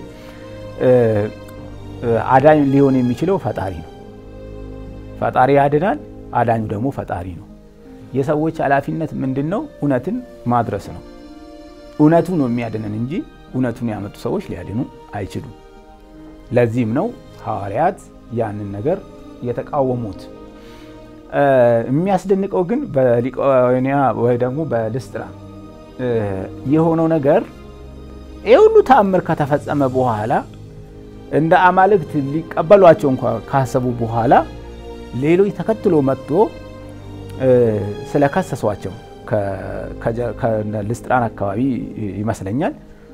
አዳኝ ሊሆን የሚችለው ፈጣሪ ነው። ፈጣሪ ያድናል፣ አዳኙ ደግሞ ፈጣሪ ነው። የሰዎች ኃላፊነት ምንድን ነው? እውነትን ማድረስ ነው። እውነቱ ነው የሚያድነን እንጂ እውነቱን ያመጡ ሰዎች ሊያድኑ አይችሉም። ለዚህም ነው ሐዋርያት ያንን ነገር የተቃወሙት። የሚያስደንቀው ግን በሊቃኦንያ ወይ ደግሞ በልስጥራ የሆነው ነገር ይህ ሁሉ ተአምር ከተፈጸመ በኋላ እንደ አማልክት ሊቀበሏቸው እንኳ ካሰቡ በኋላ ሌሎች ተከትሎ መጥቶ ስለከሰሷቸው ከልስጥራን አካባቢ ይመስለኛል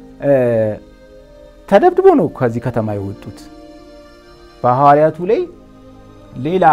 ተደብድቦ ነው ከዚህ ከተማ የወጡት። በሐዋርያቱ ላይ ሌላ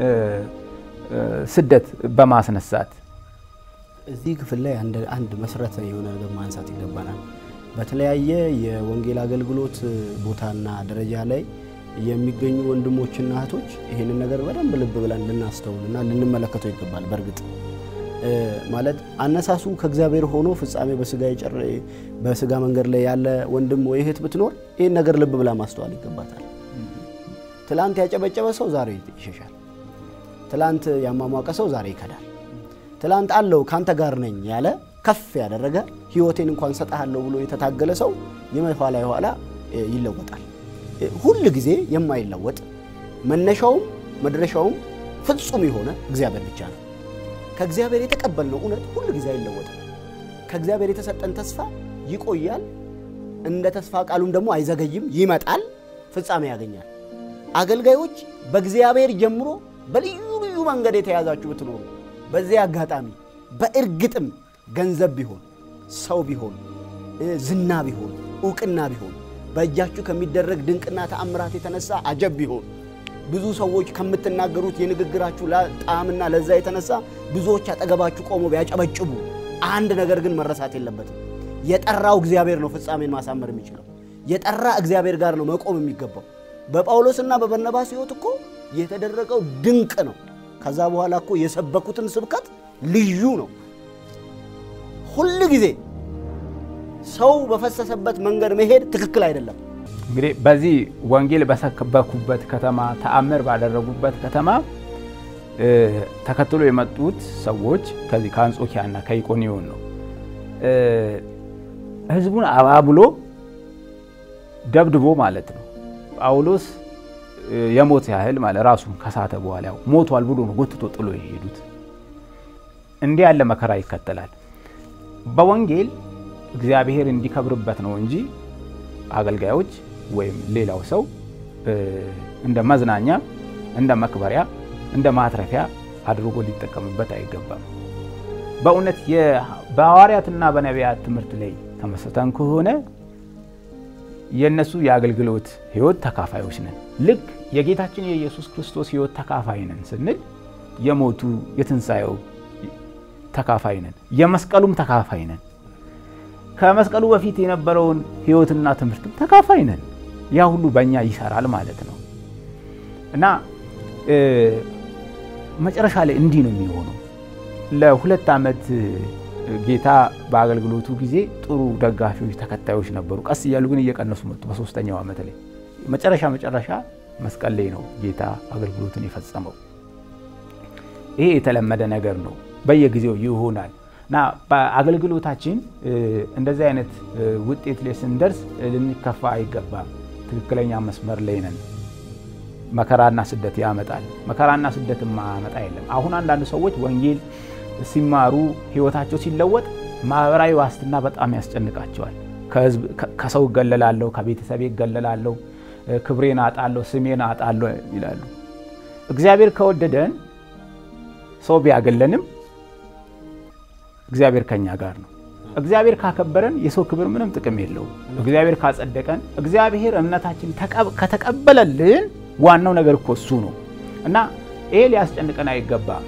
ስደት በማስነሳት እዚህ ክፍል ላይ አንድ መሰረታዊ የሆነ ነገር ማንሳት ይገባናል። በተለያየ የወንጌል አገልግሎት ቦታና ደረጃ ላይ የሚገኙ ወንድሞችና እህቶች ይህንን ነገር በደንብ ልብ ብለን ልናስተውልና ልንመለከተው ይገባል። በእርግጥ ማለት አነሳሱ ከእግዚአብሔር ሆኖ ፍጻሜ በስጋ መንገድ ላይ ያለ ወንድም ወይ እህት ብትኖር ይህን ነገር ልብ ብላ ማስተዋል ይገባታል። ትላንት ያጨበጨበ ሰው ዛሬ ይሸሻል። ትላንት ያሟሟቀ ሰው ዛሬ ይከዳል። ትላንት አለው ካንተ ጋር ነኝ ያለ ከፍ ያደረገ ሕይወቴን እንኳን ሰጠሃለሁ ብሎ የተታገለ ሰው የኋላ የኋላ ይለወጣል። ሁል ጊዜ የማይለወጥ መነሻውም መድረሻውም ፍጹም የሆነ እግዚአብሔር ብቻ ነው። ከእግዚአብሔር የተቀበልነው እውነት ሁል ጊዜ አይለወጥም። ከእግዚአብሔር የተሰጠን ተስፋ ይቆያል። እንደ ተስፋ ቃሉም ደግሞ አይዘገይም፣ ይመጣል፣ ፍጻሜ ያገኛል። አገልጋዮች በእግዚአብሔር ጀምሮ በልዩ ልዩ መንገድ የተያዛችሁ ብትኖሩ በዚህ አጋጣሚ በእርግጥም ገንዘብ ቢሆን ሰው ቢሆን ዝና ቢሆን እውቅና ቢሆን በእጃችሁ ከሚደረግ ድንቅና ተአምራት የተነሳ አጀብ ቢሆን ብዙ ሰዎች ከምትናገሩት የንግግራችሁ ጣዕምና ለዛ የተነሳ ብዙዎች አጠገባችሁ ቆሞ ቢያጨበጭቡ አንድ ነገር ግን መረሳት የለበትም። የጠራው እግዚአብሔር ነው ፍጻሜን ማሳመር የሚችለው። የጠራ እግዚአብሔር ጋር ነው መቆም የሚገባው። በጳውሎስና በበርናባስ ሕይወት እኮ የተደረገው ድንቅ ነው። ከዛ በኋላ እኮ የሰበኩትን ስብከት ልዩ ነው። ሁል ጊዜ ሰው በፈሰሰበት መንገድ መሄድ ትክክል አይደለም። እንግዲህ በዚህ ወንጌል በሰበኩበት ከተማ ተአምር ባደረጉበት ከተማ ተከትሎ የመጡት ሰዎች ከዚህ ከአንጾኪያና ከኢቆኒዮን ነው። ህዝቡን አባብሎ ደብድቦ ማለት ነው። ጳውሎስ የሞት ያህል ማለት ራሱን ከሳተ በኋላ ያው ሞቷል ብሎ ነው ጎትቶ ጥሎ የሄዱት። እንዲህ ያለ መከራ ይከተላል። በወንጌል እግዚአብሔር እንዲከብርበት ነው እንጂ አገልጋዮች ወይም ሌላው ሰው እንደ መዝናኛ፣ እንደ መክበሪያ፣ እንደ ማትረፊያ አድርጎ ሊጠቀምበት አይገባም። በእውነት በሐዋርያትና በነቢያት ትምህርት ላይ ተመስርተን ከሆነ የእነሱ የአገልግሎት ህይወት ተካፋዮች ነን። ልክ የጌታችን የኢየሱስ ክርስቶስ ህይወት ተካፋይ ነን ስንል የሞቱ የትንሣኤው ተካፋይ ነን፣ የመስቀሉም ተካፋይ ነን። ከመስቀሉ በፊት የነበረውን ህይወትና ትምህርትም ተካፋይ ነን። ያ ሁሉ በእኛ ይሰራል ማለት ነው እና መጨረሻ ላይ እንዲህ ነው የሚሆነው። ለሁለት ዓመት ጌታ በአገልግሎቱ ጊዜ ጥሩ ደጋፊዎች፣ ተከታዮች ነበሩ። ቀስ እያሉ ግን እየቀነሱ መጡ። በሶስተኛው ዓመት ላይ መጨረሻ መጨረሻ መስቀል ላይ ነው ጌታ አገልግሎቱን የፈጸመው። ይሄ የተለመደ ነገር ነው፣ በየጊዜው ይሆናል እና በአገልግሎታችን እንደዚህ አይነት ውጤት ላይ ስንደርስ ልንከፋ አይገባም። ትክክለኛ መስመር ላይ ነን። መከራና ስደት ያመጣል። መከራና ስደት ማመጣ የለም። አሁን አንዳንድ ሰዎች ወንጌል ሲማሩ ህይወታቸው ሲለወጥ ማህበራዊ ዋስትና በጣም ያስጨንቃቸዋል። ከሰው እገለላለሁ፣ ከቤተሰቤ እገለላለሁ፣ ክብሬን አጣለሁ፣ ስሜን አጣለሁ ይላሉ። እግዚአብሔር ከወደደን ሰው ቢያገለንም እግዚአብሔር ከኛ ጋር ነው። እግዚአብሔር ካከበረን የሰው ክብር ምንም ጥቅም የለውም። እግዚአብሔር ካጸደቀን፣ እግዚአብሔር እምነታችን ከተቀበለልን ዋናው ነገር እኮ እሱ ነው እና ይሄ ሊያስጨንቀን አይገባም።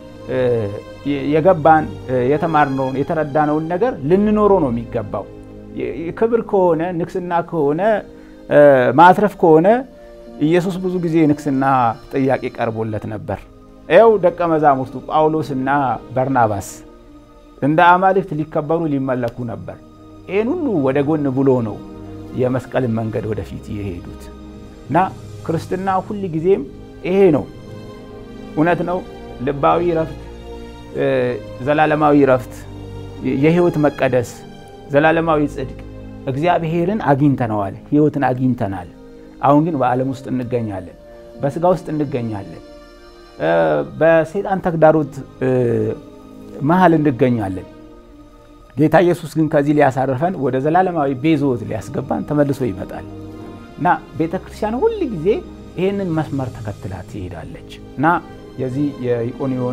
የገባን የተማርነውን የተረዳነውን ነገር ልንኖረው ነው የሚገባው። ክብር ከሆነ ንግስና ከሆነ ማትረፍ ከሆነ ኢየሱስ ብዙ ጊዜ ንግስና ጥያቄ ቀርቦለት ነበር። ይኸው ደቀ መዛሙርቱ ጳውሎስና በርናባስ እንደ አማልክት ሊከበሩ ሊመለኩ ነበር። ይህን ሁሉ ወደ ጎን ብሎ ነው የመስቀልን መንገድ ወደፊት የሄዱት እና ክርስትና ሁል ጊዜም ይሄ ነው። እውነት ነው። ልባዊ ረፍት፣ ዘላለማዊ ረፍት፣ የህይወት መቀደስ፣ ዘላለማዊ ጽድቅ እግዚአብሔርን አግኝተነዋል። ህይወትን አግኝተናል። አሁን ግን በዓለም ውስጥ እንገኛለን፣ በስጋ ውስጥ እንገኛለን፣ በሰይጣን ተግዳሮት መሀል እንገኛለን። ጌታ ኢየሱስ ግን ከዚህ ሊያሳርፈን ወደ ዘላለማዊ ቤዞት ሊያስገባን ተመልሶ ይመጣል እና ቤተ ክርስቲያን ሁል ጊዜ ይህንን መስመር ተከትላ ትሄዳለች እና የዚህ የኢቆኒዮን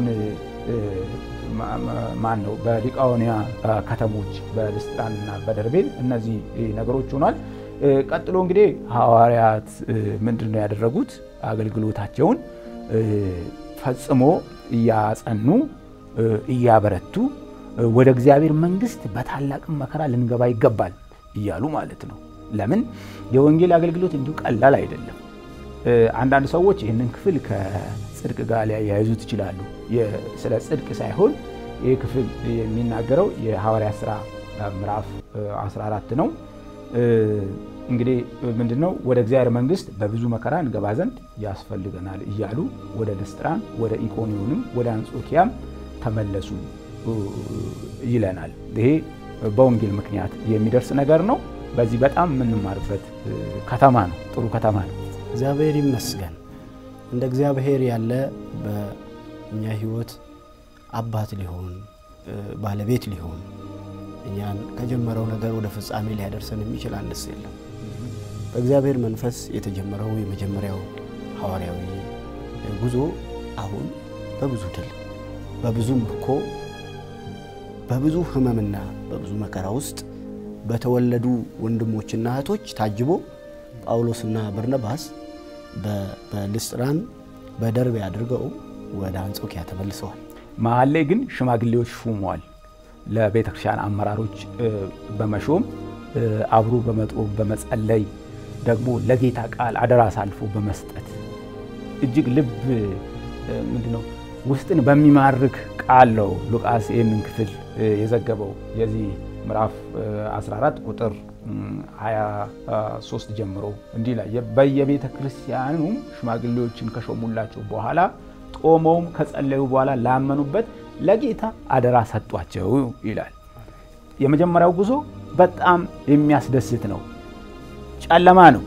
ማን ነው በሊቃኦንያ ከተሞች በልስጥራንና በደርቤን እነዚህ ነገሮች ሆኗል። ቀጥሎ እንግዲህ ሐዋርያት ምንድን ነው ያደረጉት? አገልግሎታቸውን ፈጽሞ እያጸኑ እያበረቱ ወደ እግዚአብሔር መንግሥት በታላቅ መከራ ልንገባ ይገባል እያሉ ማለት ነው። ለምን የወንጌል አገልግሎት እንዲሁ ቀላል አይደለም። አንዳንድ ሰዎች ይህንን ክፍል ከጽድቅ ጋር ሊያያይዙት ይችላሉ። ስለ ጽድቅ ሳይሆን ይህ ክፍል የሚናገረው የሐዋርያት ሥራ ምዕራፍ 14 ነው። እንግዲህ ምንድን ነው ወደ እግዚአብሔር መንግሥት በብዙ መከራ እንገባ ዘንድ ያስፈልገናል እያሉ ወደ ልስጥራን፣ ወደ ኢቆኒዮንም ወደ አንጾኪያም ተመለሱ ይለናል። ይሄ በወንጌል ምክንያት የሚደርስ ነገር ነው። በዚህ በጣም የምንማርበት ከተማ ነው። ጥሩ ከተማ ነው። እግዚአብሔር ይመስገን። እንደ እግዚአብሔር ያለ በእኛ ሕይወት አባት ሊሆን ባለቤት ሊሆን እኛን ከጀመረው ነገር ወደ ፍጻሜ ሊያደርሰን የሚችል አንድስ የለም። በእግዚአብሔር መንፈስ የተጀመረው የመጀመሪያው ሐዋርያዊ ጉዞ አሁን በብዙ ድል፣ በብዙ ምርኮ፣ በብዙ ሕመምና በብዙ መከራ ውስጥ በተወለዱ ወንድሞችና እህቶች ታጅቦ ጳውሎስና በርነባስ በልስጥራን በደርቤ አድርገው ወደ አንጾኪያ ተመልሰዋል። መሀል ላይ ግን ሽማግሌዎች ሹመዋል። ለቤተ ክርስቲያን አመራሮች በመሾም አብሮ በመጦም በመጸለይ ደግሞ ለጌታ ቃል አደራ አሳልፎ በመስጠት እጅግ ልብ ምንድን ነው ውስጥን በሚማርክ ቃል ነው ሉቃስ ይህንን ክፍል የዘገበው የዚህ ምዕራፍ 14 ቁጥር 23 ጀምሮ እንዲህ ላይ በየቤተ ክርስቲያኑም ሽማግሌዎችን ከሾሙላቸው በኋላ ጦመውም ከጸለዩ በኋላ ላመኑበት ለጌታ አደራ ሰጧቸው ይላል። የመጀመሪያው ጉዞ በጣም የሚያስደስት ነው። ጨለማ ነው።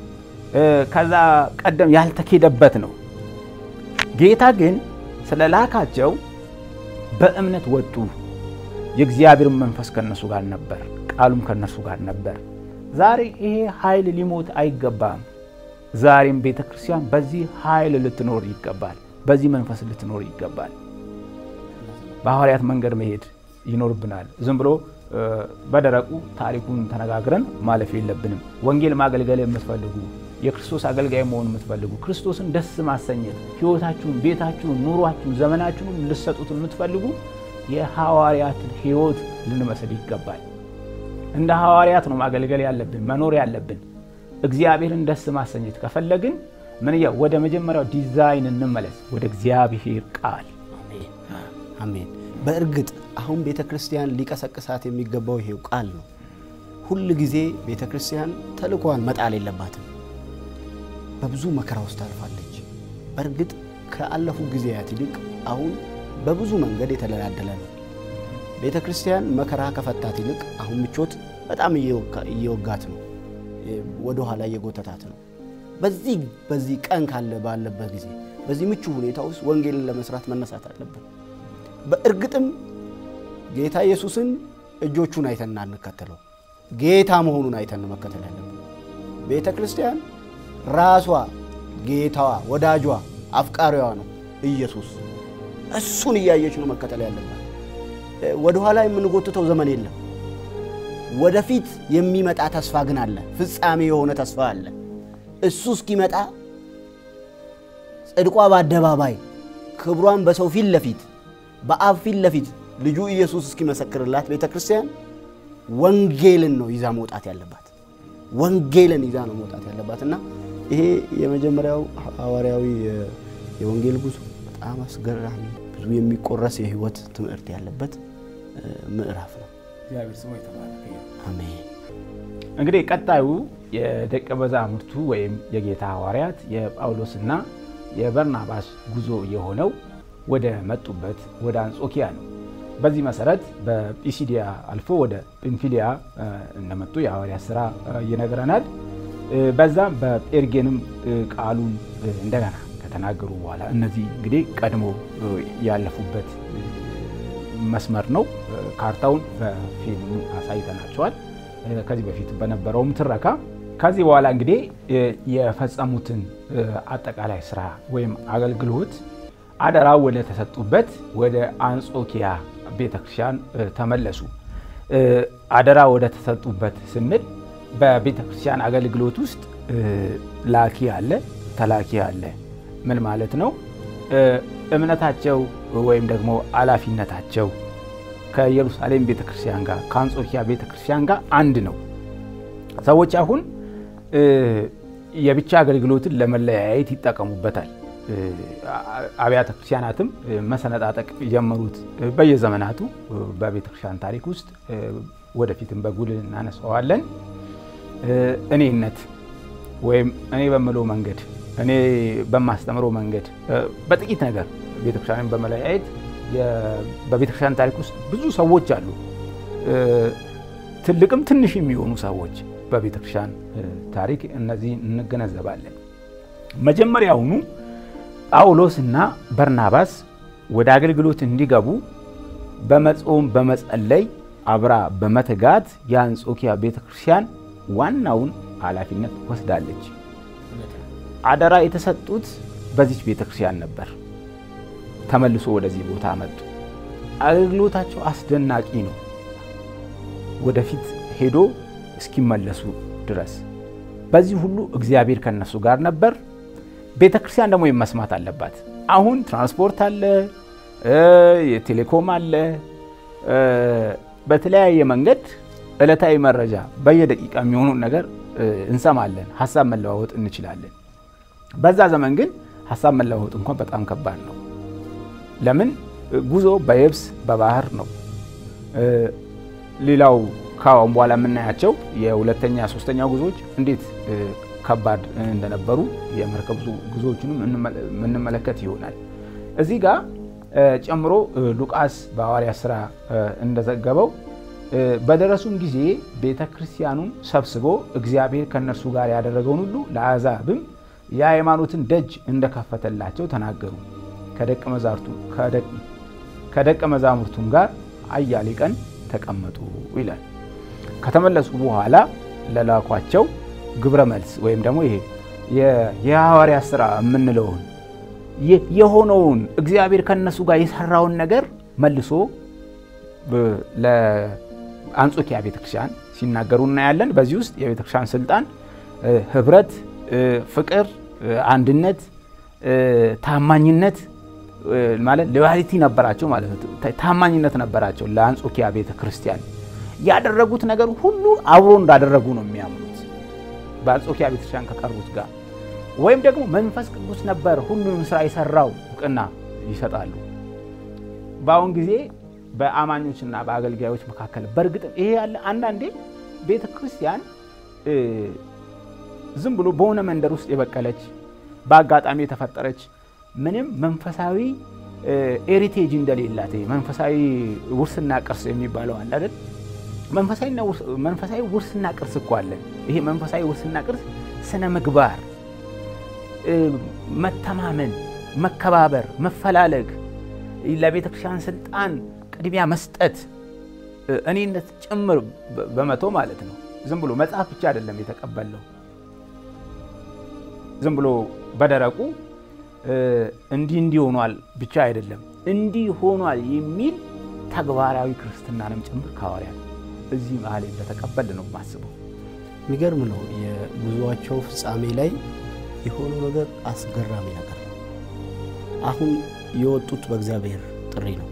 ከዛ ቀደም ያልተኬደበት ነው። ጌታ ግን ስለላካቸው በእምነት ወጡ። የእግዚአብሔር መንፈስ ከነሱ ጋር ነበር፣ ቃሉም ከነሱ ጋር ነበር። ዛሬ ይሄ ኃይል ሊሞት አይገባም። ዛሬም ቤተ ክርስቲያን በዚህ ኃይል ልትኖር ይገባል። በዚህ መንፈስ ልትኖር ይገባል። በሐዋርያት መንገድ መሄድ ይኖርብናል። ዝም ብሎ በደረቁ ታሪኩን ተነጋግረን ማለፍ የለብንም። ወንጌል ማገልገል የምትፈልጉ የክርስቶስ አገልጋይ መሆን የምትፈልጉ ክርስቶስን ደስ ማሰኘት ሕይወታችሁን፣ ቤታችሁን፣ ኑሯችሁን፣ ዘመናችሁን ልሰጡት የምትፈልጉ የሐዋርያትን ሕይወት ልንመስል ይገባል። እንደ ሐዋርያት ነው ማገልገል ያለብን መኖር ያለብን። እግዚአብሔርን ደስ ማሰኘት ከፈለግን ምን ወደ መጀመሪያው ዲዛይን እንመለስ፣ ወደ እግዚአብሔር ቃል። አሜን። በእርግጥ አሁን ቤተ ክርስቲያን ሊቀሰቅሳት የሚገባው ይሄው ቃል ነው። ሁል ጊዜ ቤተ ክርስቲያን ተልእኳን መጣል የለባትም። በብዙ መከራ ውስጥ ታልፋለች። በእርግጥ ከአለፉ ጊዜያት ይልቅ አሁን በብዙ መንገድ የተደላደለ ነው። ቤተ ክርስቲያን መከራ ከፈታት ይልቅ አሁን ምቾት በጣም እየወጋት ነው፣ ወደ ኋላ እየጎተታት ነው። በዚህ በዚህ ቀን ካለ ባለበት ጊዜ በዚህ ምቹ ሁኔታ ውስጥ ወንጌልን ለመስራት መነሳት አለብን። በእርግጥም ጌታ ኢየሱስን እጆቹን አይተን እንከተለው፣ ጌታ መሆኑን አይተን መከተል ያለብን። ቤተ ክርስቲያን ራሷ ጌታዋ፣ ወዳጇ፣ አፍቃሪዋ ነው ኢየሱስ። እሱን እያየች ነው መከተል ያለባት። ወደኋላ የምንጎትተው ዘመን የለም። ወደፊት የሚመጣ ተስፋ ግን አለ። ፍጻሜ የሆነ ተስፋ አለ። እሱ እስኪመጣ ጽድቋ በአደባባይ ክብሯን በሰው ፊት ለፊት በአብ ፊት ለፊት ልጁ ኢየሱስ እስኪመሰክርላት ቤተ ክርስቲያን ወንጌልን ነው ይዛ መውጣት ያለባት። ወንጌልን ይዛ ነው መውጣት ያለባት እና ይሄ የመጀመሪያው ሐዋርያዊ የወንጌል ጉዞ በጣም አስገራሚ ብዙ የሚቆረስ የሕይወት ትምህርት ያለበት ምዕራፍ ነው። አሜን። እንግዲህ ቀጣዩ የደቀ መዛሙርቱ ወይም የጌታ ሐዋርያት የጳውሎስና የበርናባስ ጉዞ የሆነው ወደ መጡበት ወደ አንጾኪያ ነው። በዚህ መሰረት በጲሲዲያ አልፎ ወደ ጵንፊልያ እንደመጡ የሐዋርያት ሥራ ይነግረናል። በዛም በጴርጌንም ቃሉን እንደገና ከተናገሩ በኋላ እነዚህ እንግዲህ ቀድሞ ያለፉበት መስመር ነው። ካርታውን በፊልሙ አሳይተናቸዋል ከዚህ በፊት በነበረውም ትረካ። ከዚህ በኋላ እንግዲህ የፈጸሙትን አጠቃላይ ስራ ወይም አገልግሎት አደራ ወደ ተሰጡበት ወደ አንጾኪያ ቤተክርስቲያን ተመለሱ። አደራ ወደ ተሰጡበት ስንል በቤተክርስቲያን አገልግሎት ውስጥ ላኪ አለ፣ ተላኪ አለ። ምን ማለት ነው? እምነታቸው ወይም ደግሞ ኃላፊነታቸው ከኢየሩሳሌም ቤተክርስቲያን ጋር ከአንጾኪያ ቤተክርስቲያን ጋር አንድ ነው። ሰዎች አሁን የብቻ አገልግሎትን ለመለያየት ይጠቀሙበታል። አብያተ ክርስቲያናትም መሰነጣጠቅ የጀመሩት በየዘመናቱ በቤተክርስቲያን ታሪክ ውስጥ ወደፊትም በጉልህ እናነሳዋለን። እኔነት ወይም እኔ በምለው መንገድ እኔ በማስተምረው መንገድ በጥቂት ነገር ቤተክርስቲያንን በመለያየት በቤተክርስቲያን ታሪክ ውስጥ ብዙ ሰዎች አሉ። ትልቅም ትንሽ የሚሆኑ ሰዎች በቤተክርስቲያን ታሪክ እነዚህ እንገነዘባለን። መጀመሪያውኑ ጳውሎስ እና በርናባስ ወደ አገልግሎት እንዲገቡ በመጾም በመጸለይ አብራ በመትጋት የአንጾኪያ ቤተክርስቲያን ዋናውን ኃላፊነት ወስዳለች። አደራ የተሰጡት በዚች ቤተክርስቲያን ነበር። ተመልሶ ወደዚህ ቦታ መጡ። አገልግሎታቸው አስደናቂ ነው። ወደፊት ሄዶ እስኪመለሱ ድረስ በዚህ ሁሉ እግዚአብሔር ከነሱ ጋር ነበር። ቤተ ክርስቲያን ደግሞ መስማት አለባት። አሁን ትራንስፖርት አለ፣ የቴሌኮም አለ። በተለያየ መንገድ ዕለታዊ መረጃ በየደቂቃ የሚሆኑ ነገር እንሰማለን። ሀሳብ መለዋወጥ እንችላለን። በዛ ዘመን ግን ሀሳብ መለዋወጥ እንኳን በጣም ከባድ ነው። ለምን ጉዞ በየብስ በባህር ነው። ሌላው ከአሁን በኋላ የምናያቸው የሁለተኛ ሶስተኛ ጉዞዎች እንዴት ከባድ እንደነበሩ የመርከብ ጉዞዎችንም የምንመለከት ይሆናል። እዚህ ጋር ጨምሮ ሉቃስ በሐዋርያት ሥራ እንደዘገበው በደረሱም ጊዜ ቤተ ክርስቲያኑን ሰብስቦ እግዚአብሔር ከእነርሱ ጋር ያደረገውን ሁሉ ለአሕዛብም የሃይማኖትን ደጅ እንደከፈተላቸው ተናገሩ። ከደቀ መዛሙርቱም ጋር አያሌ ቀን ተቀመጡ ይላል። ከተመለሱ በኋላ ለላኳቸው ግብረ መልስ ወይም ደግሞ ይሄ የሐዋርያት ሥራ የምንለውን የሆነውን እግዚአብሔር ከነሱ ጋር የሰራውን ነገር መልሶ ለአንጾኪያ ቤተክርስቲያን ሲናገሩ እናያለን። በዚህ ውስጥ የቤተክርስቲያን ስልጣን ህብረት፣ ፍቅር፣ አንድነት፣ ታማኝነት ማለት ሎያሊቲ ነበራቸው ማለት ነው። ታማኝነት ነበራቸው ለአንጾኪያ ቤተክርስቲያን ያደረጉት ነገር ሁሉ አብሮ እንዳደረጉ ነው የሚያምኑት በአንጾኪያ ቤተክርስቲያን ከቀሩት ጋር ወይም ደግሞ መንፈስ ቅዱስ ነበር ሁሉንም ስራ የሰራው እውቅና ይሰጣሉ። በአሁን ጊዜ በአማኞችና በአገልጋዮች መካከል በእርግጥም ይሄ ያለ አንዳንዴ ቤተ ክርስቲያን ዝም ብሎ በሆነ መንደር ውስጥ የበቀለች በአጋጣሚ የተፈጠረች ምንም መንፈሳዊ ኤሪቴጅ እንደሌላት መንፈሳዊ ውርስና ቅርስ የሚባለው አለ አይደል? መንፈሳዊ ውርስና ቅርስ እኮ አለን። ይሄ መንፈሳዊ ውርስና ቅርስ ስነ ምግባር መተማመን፣ መከባበር፣ መፈላለግ፣ ለቤተ ክርስቲያን ስልጣን ቅድሚያ መስጠት፣ እኔነት ጭምር በመቶ ማለት ነው። ዝም ብሎ መጽሐፍ ብቻ አይደለም የተቀበለው። ዝም ብሎ በደረቁ እንዲህ እንዲህ ሆኗል ብቻ አይደለም፣ እንዲህ ሆኗል የሚል ተግባራዊ ክርስትናንም ጭምር ከሐዋርያት እዚህ መሀል እንደተቀበል ነው የማስበው። የሚገርም ነው። የጉዞአቸው ፍጻሜ ላይ የሆነው ነገር አስገራሚ ነገር ነው። አሁን የወጡት በእግዚአብሔር ጥሪ ነው።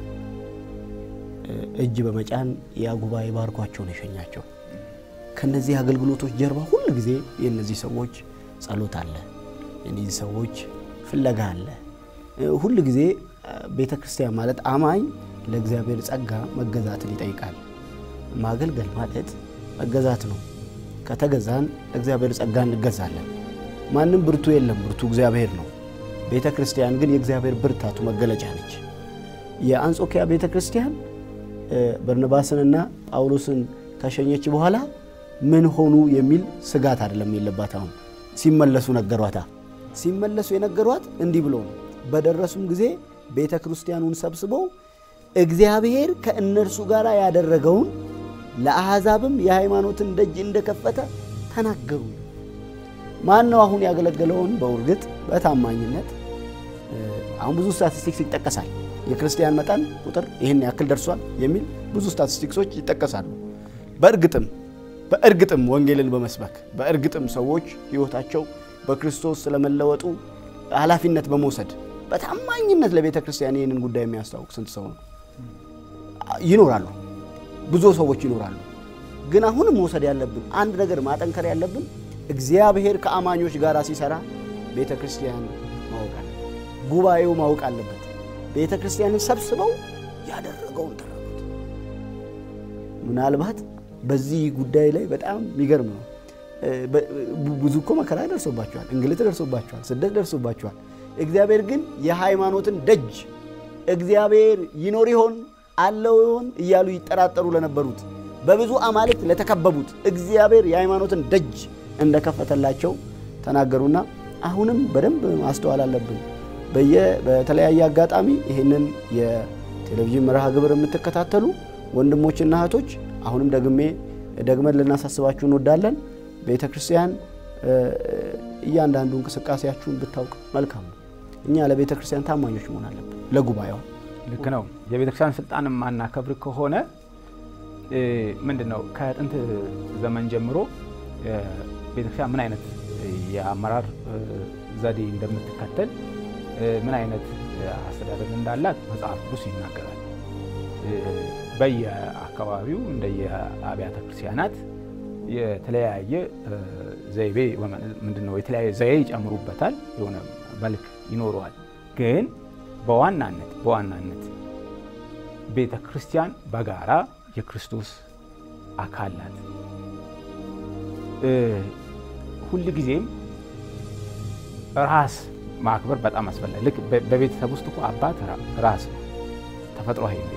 እጅ በመጫን ያ ጉባኤ ባርኳቸው ነው የሸኛቸው። ከነዚህ አገልግሎቶች ጀርባ ሁል ጊዜ የእነዚህ ሰዎች ጸሎት አለ፣ የእነዚህ ሰዎች ፍለጋ አለ። ሁል ጊዜ ቤተ ክርስቲያን ማለት አማኝ ለእግዚአብሔር ጸጋ መገዛትን ይጠይቃል። ማገልገል ማለት መገዛት ነው። ከተገዛን ለእግዚአብሔር ጸጋ እንገዛለን። ማንም ብርቱ የለም፣ ብርቱ እግዚአብሔር ነው። ቤተ ክርስቲያን ግን የእግዚአብሔር ብርታቱ መገለጫ ነች። የአንጾኪያ ቤተ ክርስቲያን በርነባስንና ጳውሎስን ከሸኘች በኋላ ምን ሆኑ የሚል ስጋት አይደለም የለባት። አሁን ሲመለሱ ነገሯታ። ሲመለሱ የነገሯት እንዲህ ብሎ ነው። በደረሱም ጊዜ ቤተ ክርስቲያኑን ሰብስበው እግዚአብሔር ከእነርሱ ጋር ያደረገውን ለአሕዛብም የሃይማኖትን ደጅ እንደከፈተ ተናገሩ። ማን ነው አሁን ያገለገለውን በእርግጥ በታማኝነት አሁን ብዙ ስታቲስቲክስ ይጠቀሳል። የክርስቲያን መጠን ቁጥር ይህን ያክል ደርሷል የሚል ብዙ ስታቲስቲክሶች ይጠቀሳሉ። በእርግጥም በእርግጥም ወንጌልን በመስበክ በእርግጥም ሰዎች ሕይወታቸው በክርስቶስ ስለመለወጡ ኃላፊነት በመውሰድ በታማኝነት ለቤተ ክርስቲያን ይህንን ጉዳይ የሚያስታውቅ ስንት ሰው ነው? ይኖራሉ፣ ብዙ ሰዎች ይኖራሉ። ግን አሁንም መውሰድ ያለብን አንድ ነገር ማጠንከር ያለብን እግዚአብሔር ከአማኞች ጋር ሲሰራ ቤተ ክርስቲያን ማወቅ አለ፣ ጉባኤው ማወቅ አለበት። ቤተ ክርስቲያንን ሰብስበው ያደረገውን ተረዱት። ምናልባት በዚህ ጉዳይ ላይ በጣም የሚገርም ነው። ብዙ እኮ መከራ ደርሶባቸዋል፣ እንግልት ደርሶባቸዋል፣ ስደት ደርሶባቸዋል። እግዚአብሔር ግን የሃይማኖትን ደጅ እግዚአብሔር ይኖር ይሆን አለው ይሆን እያሉ ይጠራጠሩ ለነበሩት በብዙ አማልክት ለተከበቡት እግዚአብሔር የሃይማኖትን ደጅ እንደከፈተላቸው ተናገሩና አሁንም በደንብ ማስተዋል አለብን። በተለያየ አጋጣሚ ይህንን የቴሌቪዥን መርሃ ግብር የምትከታተሉ ወንድሞችና እህቶች አሁንም ደግሜ ደግመን ልናሳስባችሁ እንወዳለን። ቤተ ክርስቲያን እያንዳንዱ እንቅስቃሴያችሁን ብታውቅ መልካም ነው። እኛ ለቤተ ክርስቲያን ታማኞች መሆን አለብን። ለጉባኤው ልክ ነው። የቤተ ክርስቲያን ስልጣን የማናከብር ከሆነ ምንድን ነው ከጥንት ዘመን ጀምሮ ቤተክርስቲያን ምን አይነት የአመራር ዘዴ እንደምትከተል ምን አይነት አስተዳደር እንዳላት መጽሐፍ ቅዱስ ይናገራል። በየአካባቢው እንደየአብያተ ክርስቲያናት የተለያየ ዘይቤ ምንድን ነው የተለያየ ዘዬ ይጨምሩበታል፣ የሆነ መልክ ይኖረዋል። ግን በዋናነት በዋናነት ቤተ ክርስቲያን በጋራ የክርስቶስ አካል ናት። ሁል ጊዜም ራስ ማክበር በጣም አስፈላጊ። ልክ በቤተሰብ ውስጥ እኮ አባት ራስ ነው፣ ተፈጥሯዊ ነው።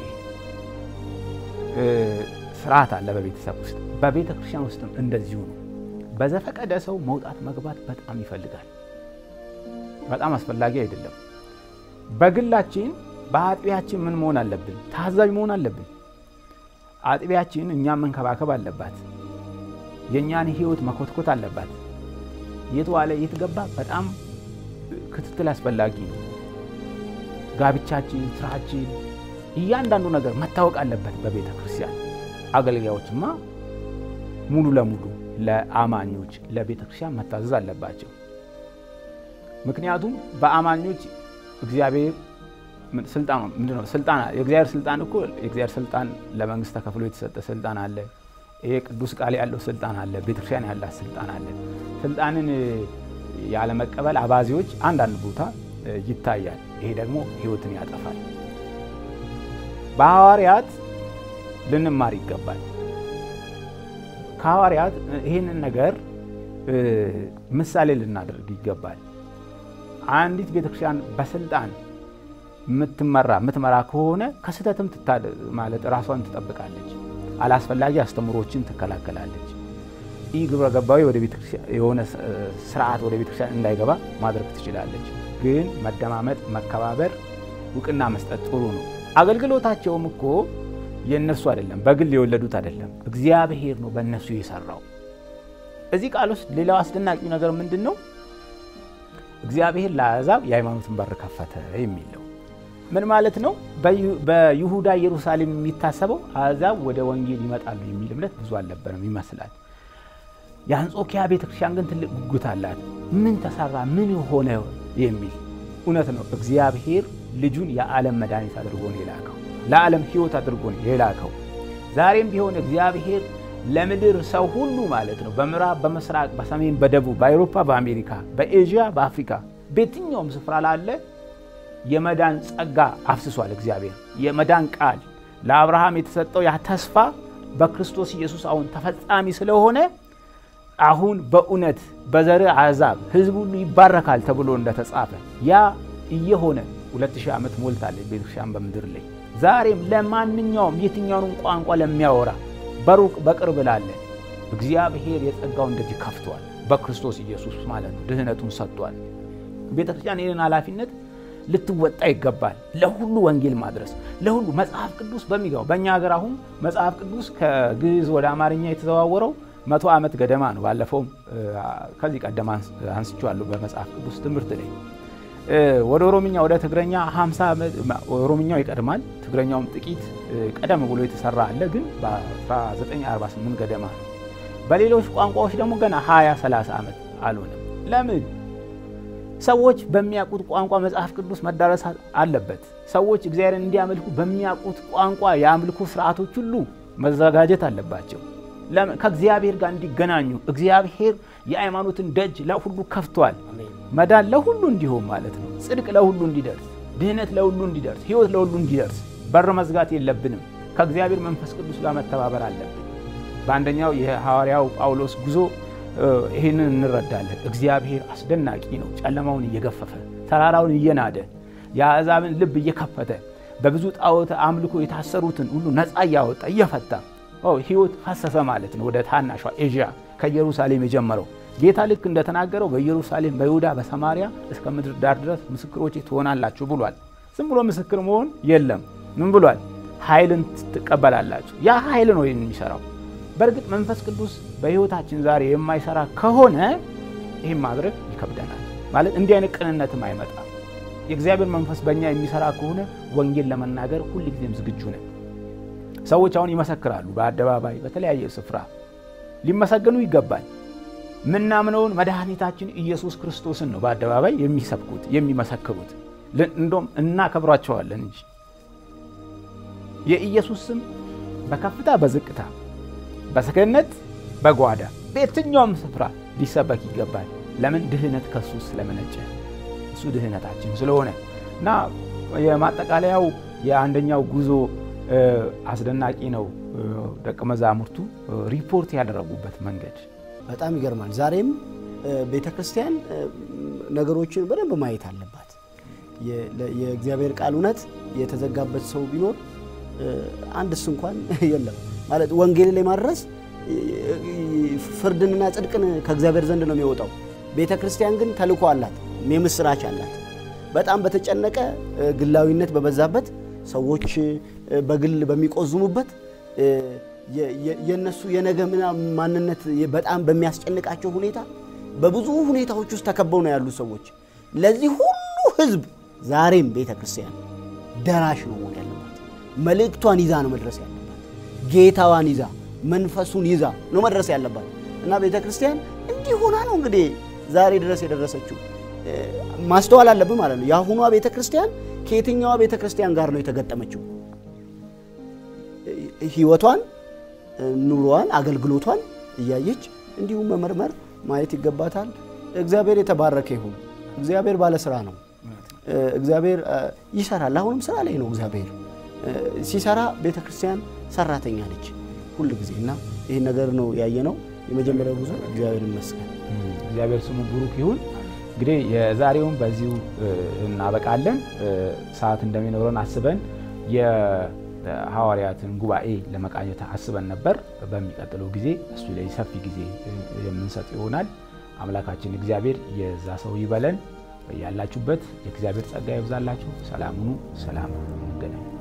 ስርዓት አለ በቤተሰብ ውስጥ፣ በቤተ ክርስቲያን ውስጥም እንደዚሁ ነው። በዘፈቀደ ሰው መውጣት መግባት በጣም ይፈልጋል። በጣም አስፈላጊ አይደለም። በግላችን በአጥቢያችን ምን መሆን አለብን? ታዛዥ መሆን አለብን። አጥቢያችን እኛን መንከባከብ አለባት። የእኛን ሕይወት መኮትኮት አለባት። የት ዋለ የት ገባ በጣም ክትትል አስፈላጊ ነው። ጋብቻችን፣ ስራችን፣ እያንዳንዱ ነገር መታወቅ አለበት በቤተ ክርስቲያን። አገልጋዮችማ ሙሉ ለሙሉ ለአማኞች ለቤተ ክርስቲያን መታዘዝ አለባቸው። ምክንያቱም በአማኞች እግዚአብሔር ስልጣን ምንድን ነው? ስልጣን የእግዚአብሔር ስልጣን እኮ የእግዚአብሔር ስልጣን ለመንግስት ተከፍሎ የተሰጠ ስልጣን አለ። ይሄ ቅዱስ ቃል ያለው ስልጣን አለ። ቤተክርስቲያን ያላት ስልጣን አለ። ስልጣንን ያለመቀበል አባዜዎች አንዳንድ ቦታ ይታያል። ይሄ ደግሞ ህይወትን ያጠፋል። በሐዋርያት ልንማር ይገባል። ከሐዋርያት ይህንን ነገር ምሳሌ ልናደርግ ይገባል። አንዲት ቤተክርስቲያን በስልጣን የምትመራ የምትመራ ከሆነ ከስህተትም ማለት ራሷን ትጠብቃለች። አላስፈላጊ አስተምሮችን ትከላከላለች። ይህ ግብረ ገባዊ ወደ ቤተክርስቲያን የሆነ ስርዓት ወደ ቤተክርስቲያን እንዳይገባ ማድረግ ትችላለች። ግን መደማመጥ፣ መከባበር፣ እውቅና መስጠት ጥሩ ነው። አገልግሎታቸውም እኮ የእነሱ አይደለም፣ በግል የወለዱት አይደለም። እግዚአብሔር ነው በእነሱ የሰራው። እዚህ ቃል ውስጥ ሌላው አስደናቂው ነገር ምንድን ነው? እግዚአብሔር ለአሕዛብ የሃይማኖትን በር ከፈተ የሚለው ምን ማለት ነው? በይሁዳ ኢየሩሳሌም የሚታሰበው አሕዛብ ወደ ወንጌል ይመጣሉ የሚል እምነት ብዙ አልነበረም ይመስላል። የአንጾኪያ ቤተክርስቲያን ግን ትልቅ ጉጉት አላት። ምን ተሰራ፣ ምን ሆነ የሚል እውነት ነው። እግዚአብሔር ልጁን የዓለም መድኃኒት አድርጎ ነው የላከው፣ ለዓለም ሕይወት አድርጎ ነው የላከው። ዛሬም ቢሆን እግዚአብሔር ለምድር ሰው ሁሉ ማለት ነው በምዕራብ፣ በምስራቅ፣ በሰሜን፣ በደቡብ፣ በአውሮፓ፣ በአሜሪካ፣ በኤዥያ፣ በአፍሪካ በየትኛውም ስፍራ ላለ የመዳን ጸጋ አፍስሷል። እግዚአብሔር የመዳን ቃል ለአብርሃም የተሰጠው ያ ተስፋ በክርስቶስ ኢየሱስ አሁን ተፈጻሚ ስለሆነ አሁን በእውነት በዘር አሕዛብ ሕዝብ ሁሉ ይባረካል ተብሎ እንደተጻፈ ያ እየሆነ ሁለት ሺህ ዓመት ሞልታለች ቤተክርስቲያን በምድር ላይ ዛሬም ለማንኛውም የትኛውንም ቋንቋ ለሚያወራ በሩቅ በቅርብ ላለ እግዚአብሔር የጸጋውን እንደዚህ ከፍቷል። በክርስቶስ ኢየሱስ ማለት ነው ድህነቱን ሰጥቷል። ቤተክርስቲያን ይህንን ኃላፊነት ልትወጣ ይገባል። ለሁሉ ወንጌል ማድረስ ለሁሉ መጽሐፍ ቅዱስ በሚገባው በእኛ ሀገር አሁን መጽሐፍ ቅዱስ ከግዕዝ ወደ አማርኛ የተዘዋወረው መቶ ዓመት ገደማ ነው። ባለፈውም ከዚህ ቀደም አንስቼዋለሁ በመጽሐፍ ቅዱስ ትምህርት ላይ ወደ ኦሮምኛ ወደ ትግረኛ 50 ዓመት ኦሮምኛው ይቀድማል። ትግረኛውም ጥቂት ቀደም ብሎ የተሰራ አለ፣ ግን በ1948 ገደማ ነው። በሌሎች ቋንቋዎች ደግሞ ገና 20 30 ዓመት አልሆነም። ለምን? ሰዎች በሚያውቁት ቋንቋ መጽሐፍ ቅዱስ መዳረስ አለበት። ሰዎች እግዚአብሔርን እንዲያመልኩ በሚያውቁት ቋንቋ የአምልኮ ስርዓቶች ሁሉ መዘጋጀት አለባቸው። ከእግዚአብሔር ጋር እንዲገናኙ እግዚአብሔር የሃይማኖትን ደጅ ለሁሉ ከፍቷል። መዳን ለሁሉ እንዲሆን ማለት ነው። ጽድቅ ለሁሉ እንዲደርስ፣ ድህነት ለሁሉ እንዲደርስ፣ ሕይወት ለሁሉ እንዲደርስ በር መዝጋት የለብንም። ከእግዚአብሔር መንፈስ ቅዱስ ጋር መተባበር አለብን። በአንደኛው የሐዋርያው ጳውሎስ ጉዞ ይህንን እንረዳለን። እግዚአብሔር አስደናቂ ነው። ጨለማውን እየገፈፈ ተራራውን እየናደ የአሕዛብን ልብ እየከፈተ በብዙ ጣዖት አምልኮ የታሰሩትን ሁሉ ነፃ እያወጣ እየፈታ ሕይወት ፈሰሰ ማለት ነው። ወደ ታናሿ ኤዥያ ከኢየሩሳሌም የጀመረው ጌታ ልክ እንደተናገረው በኢየሩሳሌም፣ በይሁዳ፣ በሰማሪያ እስከ ምድር ዳር ድረስ ምስክሮቼ ትሆናላችሁ ብሏል። ዝም ብሎ ምስክር መሆን የለም። ምን ብሏል? ኃይልን ትቀበላላችሁ። ያ ኃይል ነው የሚሰራው። በእርግጥ መንፈስ ቅዱስ በሕይወታችን ዛሬ የማይሰራ ከሆነ ይህም ማድረግ ይከብደናል። ማለት እንዲህ አይነት ቅንነትም አይመጣም። የእግዚአብሔር መንፈስ በእኛ የሚሰራ ከሆነ ወንጌል ለመናገር ሁልጊዜም ዝግጁ ነን። ሰዎች አሁን ይመሰክራሉ፣ በአደባባይ በተለያየ ስፍራ ሊመሰገኑ ይገባል። ምናምነውን መድኃኒታችን ኢየሱስ ክርስቶስን ነው በአደባባይ የሚሰብኩት የሚመሰክሩት። እንደውም እናከብሯቸዋለን እንጂ የኢየሱስ ስም በከፍታ በዝቅታ በሰገነት በጓዳ በየትኛውም ስፍራ ሊሰበክ ይገባል። ለምን? ድህነት ከሱ ስለመነጨ እሱ ድህነታችን ስለሆነ እና የማጠቃለያው የአንደኛው ጉዞ አስደናቂ ነው። ደቀ መዛሙርቱ ሪፖርት ያደረጉበት መንገድ በጣም ይገርማል። ዛሬም ቤተ ክርስቲያን ነገሮችን በደንብ ማየት አለባት። የእግዚአብሔር ቃል እውነት የተዘጋበት ሰው ቢኖር አንድስ እንኳን የለም ማለት ወንጌል ላይ ማድረስ ፍርድንና ጽድቅን ከእግዚአብሔር ዘንድ ነው የሚወጣው። ቤተ ክርስቲያን ግን ተልእኮ አላት፣ የምስራች አላት። በጣም በተጨነቀ ግላዊነት በበዛበት ሰዎች በግል በሚቆዝሙበት የነሱ የነገ ማንነት በጣም በሚያስጨንቃቸው ሁኔታ በብዙ ሁኔታዎች ውስጥ ተከበው ነው ያሉ ሰዎች። ለዚህ ሁሉ ሕዝብ ዛሬም ቤተ ክርስቲያን ደራሽ ነው መሆን ያለባት። መልእክቷን ይዛ ነው መድረስ ያለባት። ጌታዋን ይዛ መንፈሱን ይዛ ነው መድረስ ያለባት እና ቤተ ክርስቲያን እንዲህ ሆና ነው እንግዲህ ዛሬ ድረስ የደረሰችው። ማስተዋል አለብን ማለት ነው። የአሁኗ ቤተ ክርስቲያን ከየትኛዋ ቤተ ክርስቲያን ጋር ነው የተገጠመችው? ህይወቷን፣ ኑሮዋን፣ አገልግሎቷን እያየች እንዲሁም መመርመር ማየት ይገባታል። እግዚአብሔር የተባረከ ይሁን። እግዚአብሔር ባለስራ ነው። እግዚአብሔር ይሰራል። አሁንም ስራ ላይ ነው። እግዚአብሔር ሲሰራ ቤተ ክርስቲያን ሰራተኛ ነች ሁል ጊዜ እና ይህን ነገር ነው ያየነው። የመጀመሪያው ጉዞ እግዚአብሔር ይመስገን። እግዚአብሔር ስሙ ብሩክ ይሁን። እንግዲህ የዛሬውን በዚሁ እናበቃለን። ሰዓት እንደሚኖረን አስበን የሐዋርያትን ጉባኤ ለመቃኘት አስበን ነበር። በሚቀጥለው ጊዜ እሱ ላይ ሰፊ ጊዜ የምንሰጥ ይሆናል። አምላካችን እግዚአብሔር የዛ ሰው ይበለን። ያላችሁበት የእግዚአብሔር ጸጋ ይብዛላችሁ። ሰላም ሁኑ። ሰላም እንገናኝ።